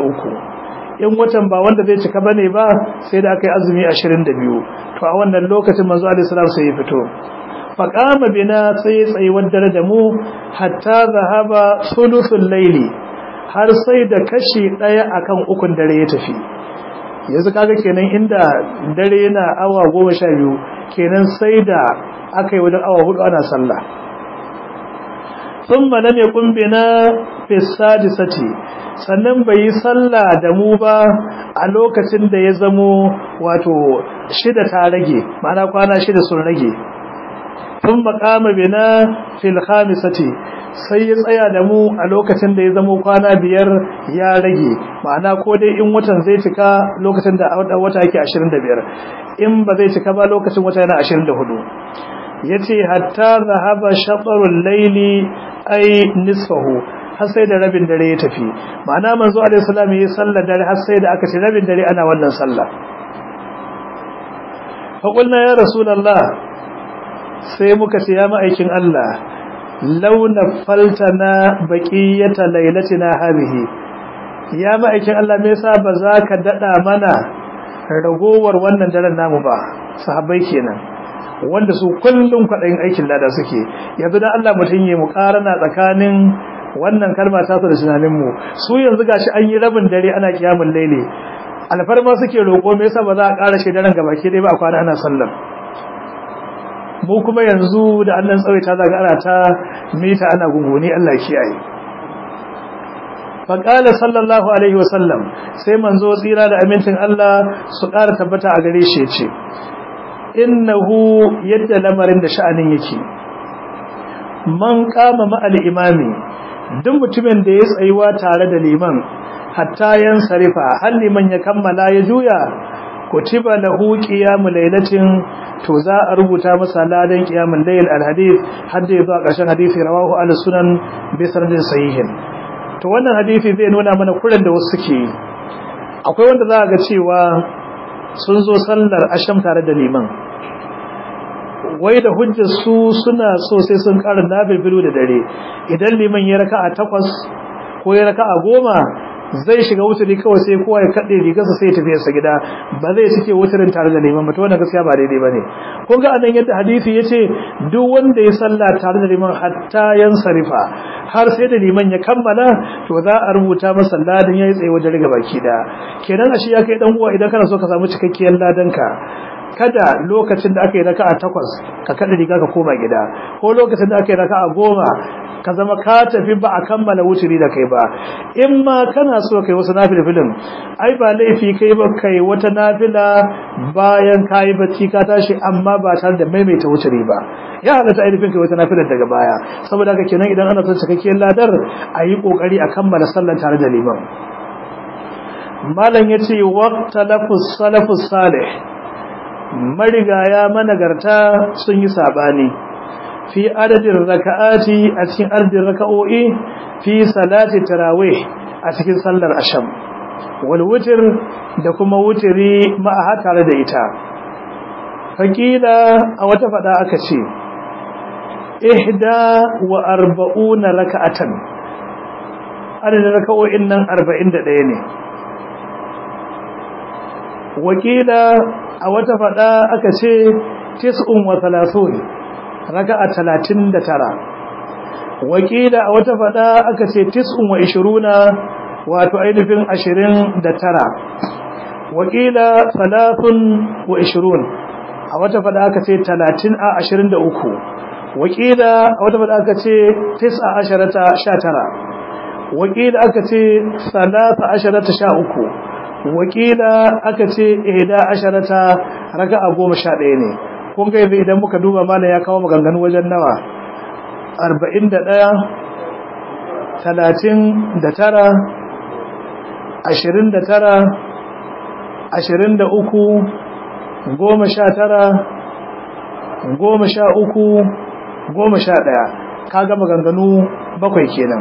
23 in watan ba wanda zai cika bane ba sai da aka yi azumi 22 to a wannan lokacin manzo alaihi salam sai ya fito faqama bina sai tsayi dare da mu hatta zahaba sulusul layli har sai da kashi daya akan ukun dare ya tafi yanzu kaga kenan inda dare yana awa 12 kenan sai da aka yi wajen awa hudu ana sallah thumma lam yakun bina fi sadisati sannan bai yi sallah da mu ba a lokacin da ya zamo wato shida ta rage ma'ana kwana shida sun rage sun makama bina fil khamisati sai ya tsaya da mu a lokacin da ya zamo kwana biyar ya rage ma'ana ko dai in watan zai cika lokacin da wata yake 25 in ba zai cika ba lokacin wata yana 24 yace hatta zahaba shatrul layli ay nisfahu har sai da rabin dare ya tafi ma'ana manzo alaihi salam yi sallar dare har sai da aka ci rabin dare ana wannan sallah fa qulna ya rasulullah sai muka ce ya ma'aikin Allah law nafaltana baqiyata lailatina hadhihi ya ma'aikin Allah me yasa ba za ka dada mana ragowar wannan daren namu ba sahabbai kenan wanda su kullum kwaɗayin aikin lada suke yanzu da Allah mutum yi muƙarana tsakanin wannan kalma ta da tunaninmu su yanzu gashi an yi rabin dare ana kiyamun laili alfarma suke roƙo me yasa ba za a ƙara shi daren gabaki dai ba a kwana ana sallar mu kuma yanzu da Allah tsawaita zaga ana ta mita ana gunguni Allah kiyaye faƙala sallallahu alaihi wasallam sai manzo tsira da amincin Allah su ƙara tabbata a gare shi ce innahu yadda lamarin da sha'anin yake man kama ma'al imami duk mutumin da ya tsayuwa tare da liman hatta yan sarifa har liman ya kammala ya juya kutiba lahu qiyamul lailatin to za a rubuta masa ladan qiyamul layl alhadith har da zuwa ƙarshen hadisi rawahu al sunan bi sanadin sahihin to wannan hadisi zai nuna mana kuren da wasu suke yi akwai wanda za ga cewa sun zo sallar asham tare da liman wai da hujjar su suna so sai sun ƙara nabilbilu da dare idan liman ya raka a takwas ko ya raka a goma zai shiga wuturi kawai sai kowa ya kaɗe rigarsa sai ya tafi sa gida ba zai cike wuturin tare da liman ba to wannan gaskiya ba daidai bane kun ga anan yadda hadisi yace duk wanda ya salla tare da liman hatta yan sarifa har sai da liman ya kammala to za a rubuta masa ladan yayi tsaye wajen riga baki da kenan ashe ya kai dan uwa idan kana so ka samu cikakkiyar ladan ka kada lokacin da aka yi raka'a takwas ka kada riga ka koma gida ko lokacin da aka yi raka'a goma ka zama ka tafi ba a kammala wuturi da kai ba in ma kana so kai wasu nafilfilin ai ba laifi kai ba kai wata nafila bayan ka yi bacci ka tashi amma ba tare da maimaita wuturi ba ya halatta ainihin kai wata nafilar daga baya saboda haka kenan idan ana son cikakkiyar ladar a yi kokari a kammala sallan tare da liman malam ya ce waqtalafus salafus salih marigaya managarta sun yi sabani fi adadin raka'ati a cikin adadin raka'o'i fi salati tarawih a cikin sallar asham wal witr da kuma wutiri ma'a tare da ita faƙila a wata faɗa aka ce ihda wa arba'una raka'atan adadin raka'o'in nan arba'in da ɗaya ne wakila a wata faɗa aka ce tis'un wa talatin raka'a talatin da tara wakila a wata faɗa aka ce tis'un wa ishiruna wato ainihin ashirin da tara wakila talatin wa ishirun a wata faɗa aka ce talatin a ashirin da uku wakila a wata faɗa aka ce tis'a asharata sha tara wakila aka ce salata asharata sha uku wakila aka ce ihda asharata raka'a goma sha ɗaya ne kun ga idan muka duba mana ya kawo maganganu wajen nawa arba'in da ɗaya talatin da tara ashirin da tara ashirin da uku goma sha tara goma sha uku goma sha ɗaya ka ga maganganu bakwai kenan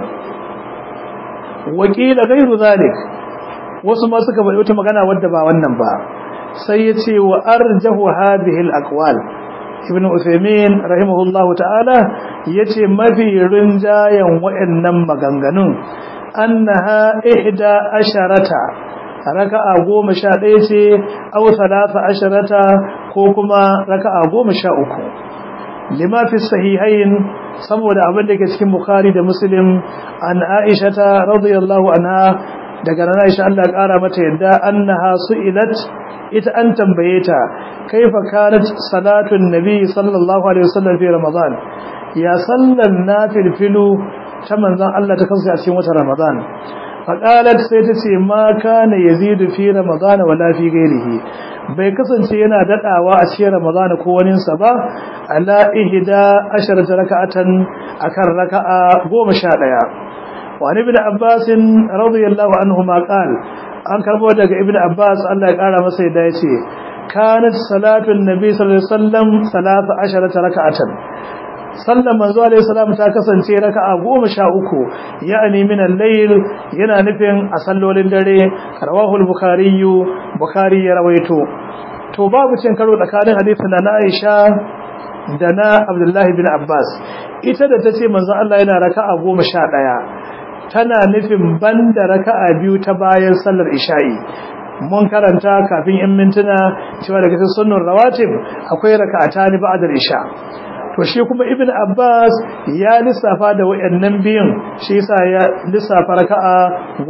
wakila gairu zalik wasu ma suka faɗi wata magana wadda ba wannan ba sai ya ce wa arjahu hadhihi al-aqwal ibn Uthaymeen rahimahullahu ta'ala yace mafi rinjayen wayannan maganganun annaha ihda asharata raka'a goma sha ɗaya ce aw thalatha asharata ko kuma raka'a goma sha uku lima fi sahihain saboda abin da ke cikin bukhari da muslim an aisha ta radiyallahu anha daga nan aisha Allah ƙara mata yadda annaha su'ilat ita an tambaye ta kaifa kanat salatun nabi sallallahu alaihi wasallam fi ramadan ya sallan nafilfilu ta manzon Allah ta kansa a cikin watan ramadan faqalat sai ta ce ma kana yazidu fi ramadan wala fi ghairihi bai kasance yana dadawa a cikin ramadan ko wani sa ba ala ihda asharata raka'atan akan raka'a 11 وعن ابن عباس رضي الله عنهما قال an karbo daga ibnu abbas Allah ya kara masa yadda yace kanat salatu annabi sallallahu alaihi wasallam 13 raka'atan sallan manzo alaihi salam ta kasance raka'a 13 ya'ani min al-layl yana nufin a sallolin dare rawahu al-bukhari bukhari ya rawaito to babu cin karo tsakanin hadisin na Aisha da na Abdullahi bin Abbas ita da tace manzo Allah yana raka'a 11 tana nufin banda raka'a biyu ta bayan sallar isha'i mun karanta kafin in mintuna cewa daga cikin sunnar rawatib akwai raka'ata ni ba'da isha to shi kuma ibnu abbas ya lissafa da wayannan biyun shi yasa ya lissafa raka'a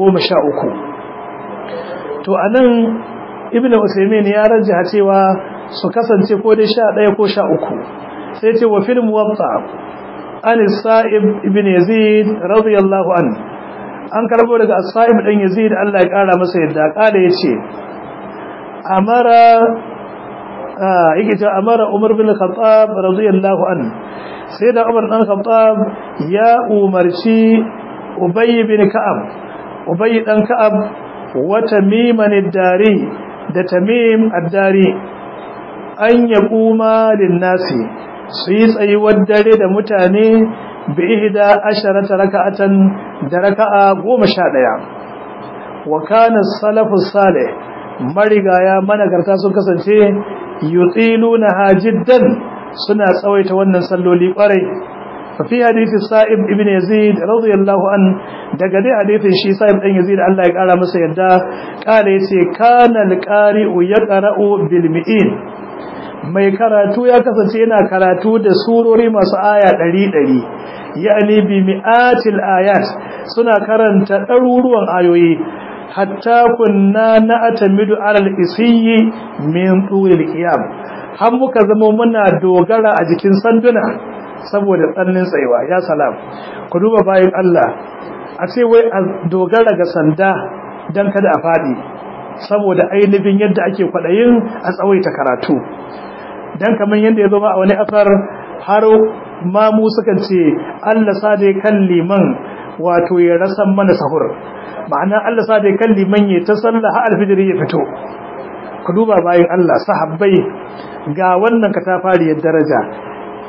13 to anan ibnu usaymin ya rajja cewa su kasance ko dai 11 ko 13 sai ce wa fil muwatta an sa'ib ibn yazid radiyallahu an an karbo daga sa'ib dan yazid Allah ya kara masa yadda kala yace amara yake ce amara umar bin khattab radiyallahu an sai da umar dan khattab ya umarci ubay bin ka'ab ubay dan ka'ab wa tamim ad-dari da tamim ad-dari an yaquma lin-nasi su yi tsayuwar dare da mutane bi ihda asharata raka'atan da raka'a goma sha ɗaya wa kana salafu salih marigaya managarta sun kasance yutiluna hajiddan suna tsawaita wannan salloli kwarai fa fi hadisi sa'ib ibn yazid radiyallahu an daga dai hadisin shi sa'ib dan yazid Allah ya kara masa yadda kala yace kana alqari'u yaqra'u bil mi'in mai karatu ya kasance yana karatu da surori masu aya ɗari ɗari yani bi mi'atil ayat suna karanta ɗaruruwan ayoyi hatta kunna na atamidu alal isiyyi min tulil qiyam har muka zama muna dogara a jikin sanduna saboda tsannin tsayuwa ya salam ku duba bayan Allah a ce wai a dogara ga sanda dan kada a faɗi saboda ainihin yadda ake kwaɗayin a tsawaita karatu dan kamar yadda ya zama a wani asar har ma mu sukan ce Allah sa dai kan liman wato ya rasan mana sahur ma'ana Allah sa dai kan liman ya ta sallah har alfijiri ya fito ku duba bayan Allah sahabbai ga wannan katafariyar daraja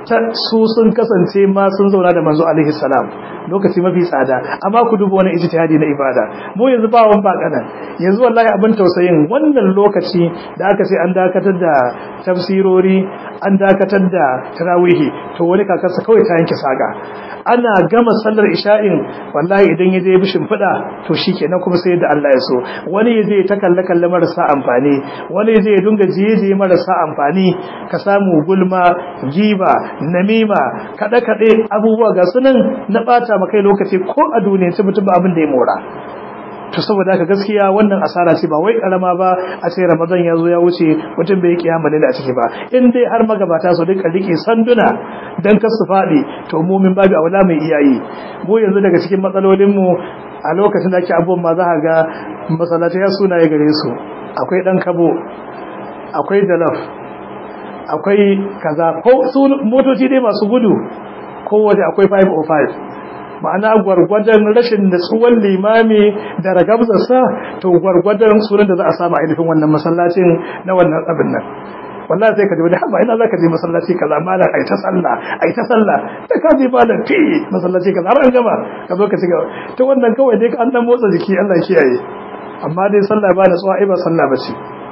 su sun kasance ma sun zauna da manzo alaihi salam lokaci mafi tsada amma ku duba wani ijtihadi na ibada mu yanzu ba wan ba kanan yanzu wallahi abin tausayin wannan lokaci da aka ce an dakatar da tafsirori an dakatar da tarawihi to wani kakarsa kawai ta yanke saga ana gama sallar isha'in wallahi idan ya je ya bishin fida to shikenan kuma sai da Allah ya so wani ya je ta kalle kalle marasa amfani wani ya je ya dunga jiye jiye marasa amfani ka samu gulma giba namima kada kade abubuwa ga sunan na bata makai lokaci ko a duniya ce mutum ba abin da ya mora to saboda haka gaskiya wannan asara ce ba wai karama ba a ce ramadan ya zo ya wuce mutum bai kiyama ne a ciki ba in dai har magabata su duka rike sanduna dan kar su fadi to mu min babu aula mai iyayi mu yanzu daga cikin matsalolin mu a lokacin da ake abubuwan ma za ka ga masallatai ya sunaye gare su akwai dan kabo akwai dalaf akwai kaza ko su motoci dai masu gudu kowace akwai 505 ma'ana gwargwadon rashin natsuwan limami da ragabzarsa to gwargwadon sunan da za a samu ainihin wannan masallacin na wannan abin nan wallahi sai ka ji wani haba ina zaka je masallaci kaza malam ai ta sallah ai ta sallah da ka je malam fi masallaci kaza har an gama ka zo ka ci gaba to wannan kawai dai an dan motsa jiki Allah kiyaye amma dai sallah ba natsuwa ai ba sallah bace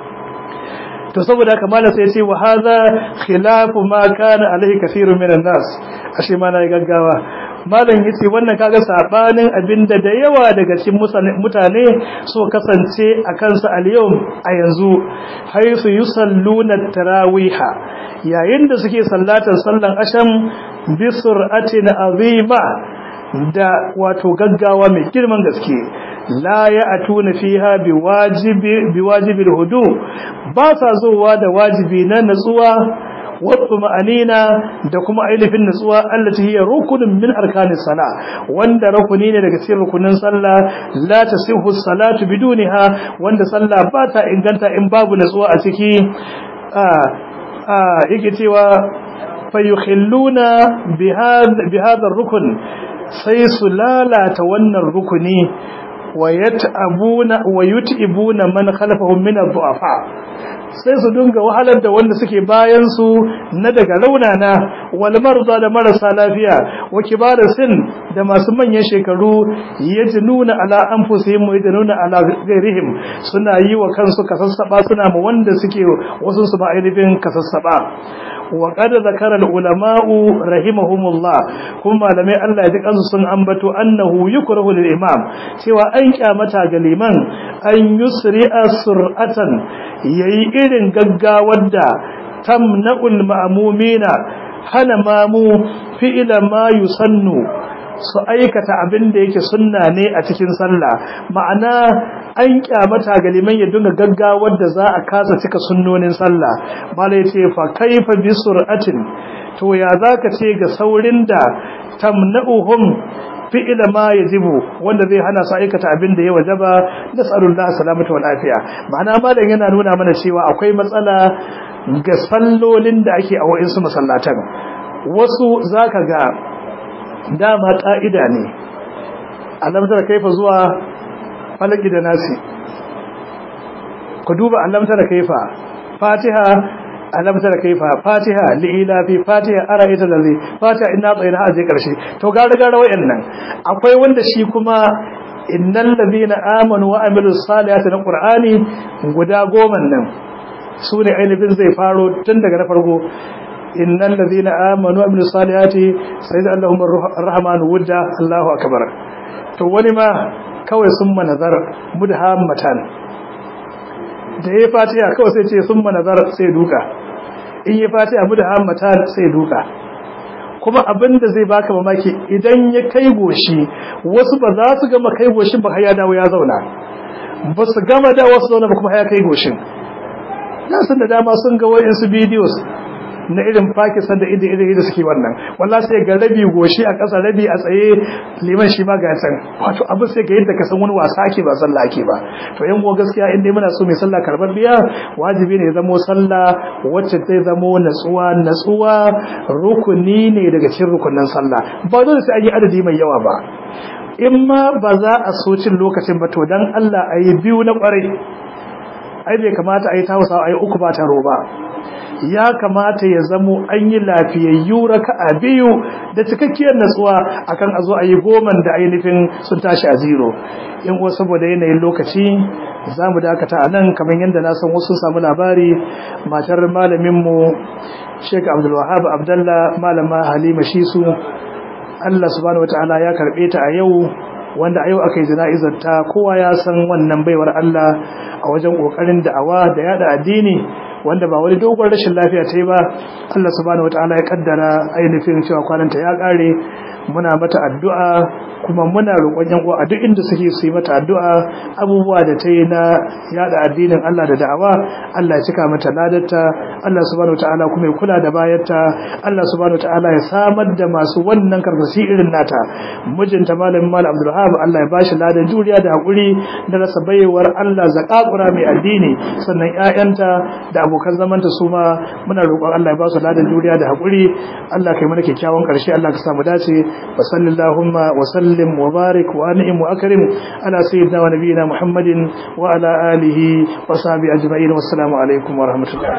to saboda haka malam sai ya ce wa hadha khilafu ma kana alaihi kathirun minan nas ashe ma na gaggawa malam yace wannan kaga sabanin abinda da yawa daga cikin mutane so kasance a kansa al-yawm a yanzu haythu yusalluna tarawiha yayin da suke sallatar sallan asham bi sur'atin azima da wato gaggawa mai girman gaske la ya'tuna fiha biwajibi biwajibil hudu ba sa zuwa da wajibi na natsuwa wasu ma'anina da kuma ainihin nutsuwa allati hiya rukunin min arkanis sala wanda rukuni ne daga cikin rukunin sallah la tasihu salatu bidunha wanda sallah ba ta inganta in babu nutsuwa a ciki a a yake cewa fayukhilluna bi hadha rukun sai su lalata wannan rukuni wa yat'abuna wa yut'ibuna man khalfahum min ad-du'afa sai su dinga wahalar da wanda suke bayan su na daga raunana wal marza da marasa lafiya wa kibar sin da masu manyan shekaru yajnuna ala anfusihim wa yajnuna ala ghairihim suna yi wa kansu kasassaba suna ma wanda suke wasu su ba ainihin kasassaba wa qad zakara ulama'u rahimahumullah kuma malamai Allah ya ji kansu sun ambato annahu yukrahu lil imam cewa an kyamata ga liman an yusri'a sur'atan yayi irin gaggawar da tamna'ul ma'mumina hana mamu fi'ila ma yusannu su aikata abin da yake sunna ne a cikin sallah ma'ana an kyamata ga liman ya dinga gaggawar da za a kasa cika sunnonin sallah malai ce fa kaifa bi sur'atin to ya zaka ce ga saurin da tamna'uhum fi'ila ma yajibu wanda zai hana su aikata abin da ya wajaba nas'alullah salamata wal afiya ma'ana malam yana nuna mana cewa akwai matsala ga sallolin da ake a wa'insu masallatan wasu zaka ga dama ƙa'ida ne alamtar kaifa zuwa falaki da nasi ku duba alamtar kaifa fatiha alamtar kaifa fatiha li'ilafi fatiha ara'ita lazi fatiha inna tsayina a je karshe to gara gara wayannan akwai wanda shi kuma innal ladina amanu wa amilus salihati na qur'ani guda goma nan su ne ainihin zai faro tun daga na farko إن الذين آمنوا وعملوا الصالحات سيجعل لهم الرحمن ودا الله أكبر to wani ma kawai sun manazar mudhammatan da ya fatiha kawai sai ce sun manazar sai duka in ya fatiha mudhammatan sai duka kuma abinda zai baka mamaki idan ya kai goshi wasu ba za su gama kai goshin ba ya dawo ya zauna ba su gama da wasu zauna ba kuma ya kai goshin na san da dama sun ga wayansu videos na irin Pakistan da iri iri da suke wannan wallahi sai ga rabi goshi a ƙasa rabi a tsaye liman shi ma ga can wato abin sai ga yadda ka san wani wasa ake ba sallah ake ba to yan uwa gaskiya in dai muna so mai sallah karbar biya wajibi ne zamo sallah wacce zai zamo natsuwa natsuwa rukuni ne daga cikin rukunin sallah ba dole sai an yi adadi mai yawa ba in ma ba za a so cin lokacin ba to dan Allah a yi biyu na kwarai ai bai kamata a yi tausawa a yi uku ba taro ba ya kamata ya zamo an yi lafiyayyu raka'a biyu da cikakkiyar natsuwa akan a zo a yi goman da ainihin sun tashi a zero in kuwa saboda yanayin lokaci za mu dakata a nan kamar yadda na san wasu samu labari matar malaminmu sheik abdulwahab abdallah malama halima shisu allah subhanahu wataala ya karbe ta a yau wanda a yau aka yi jana'izar ta kowa ya san wannan baiwar allah a wajen kokarin da'awa da yada addini wanda ba wani dogon rashin lafiya ta yi ba allah subhanahu wataala ya kaddara ainihin cewa kwananta ya kare muna mata addu'a kuma muna roƙon yan uwa a duk inda suke su yi mata addu'a abubuwa da ta yi na yada addinin Allah da da'awa Allah ya cika mata ladarta Allah subhanahu wataala kuma ya kula da bayarta Allah subhanahu wataala ya samar da masu wannan karkasi irin nata mijinta malamin malam Abdul Wahab Allah ya bashi ladan juriya da hakuri da rasa baiwar Allah zakakura mai addini sannan ƴaƴanta da abokan zamanta su ma muna roƙon Allah ya ba su ladan juriya da hakuri Allah kai mana kyakkyawan ƙarshe Allah ka samu dace وصل اللهم وسلم وبارك وانعم واكرم على سيدنا ونبينا محمد وعلى اله وصحبه اجمعين والسلام عليكم ورحمه الله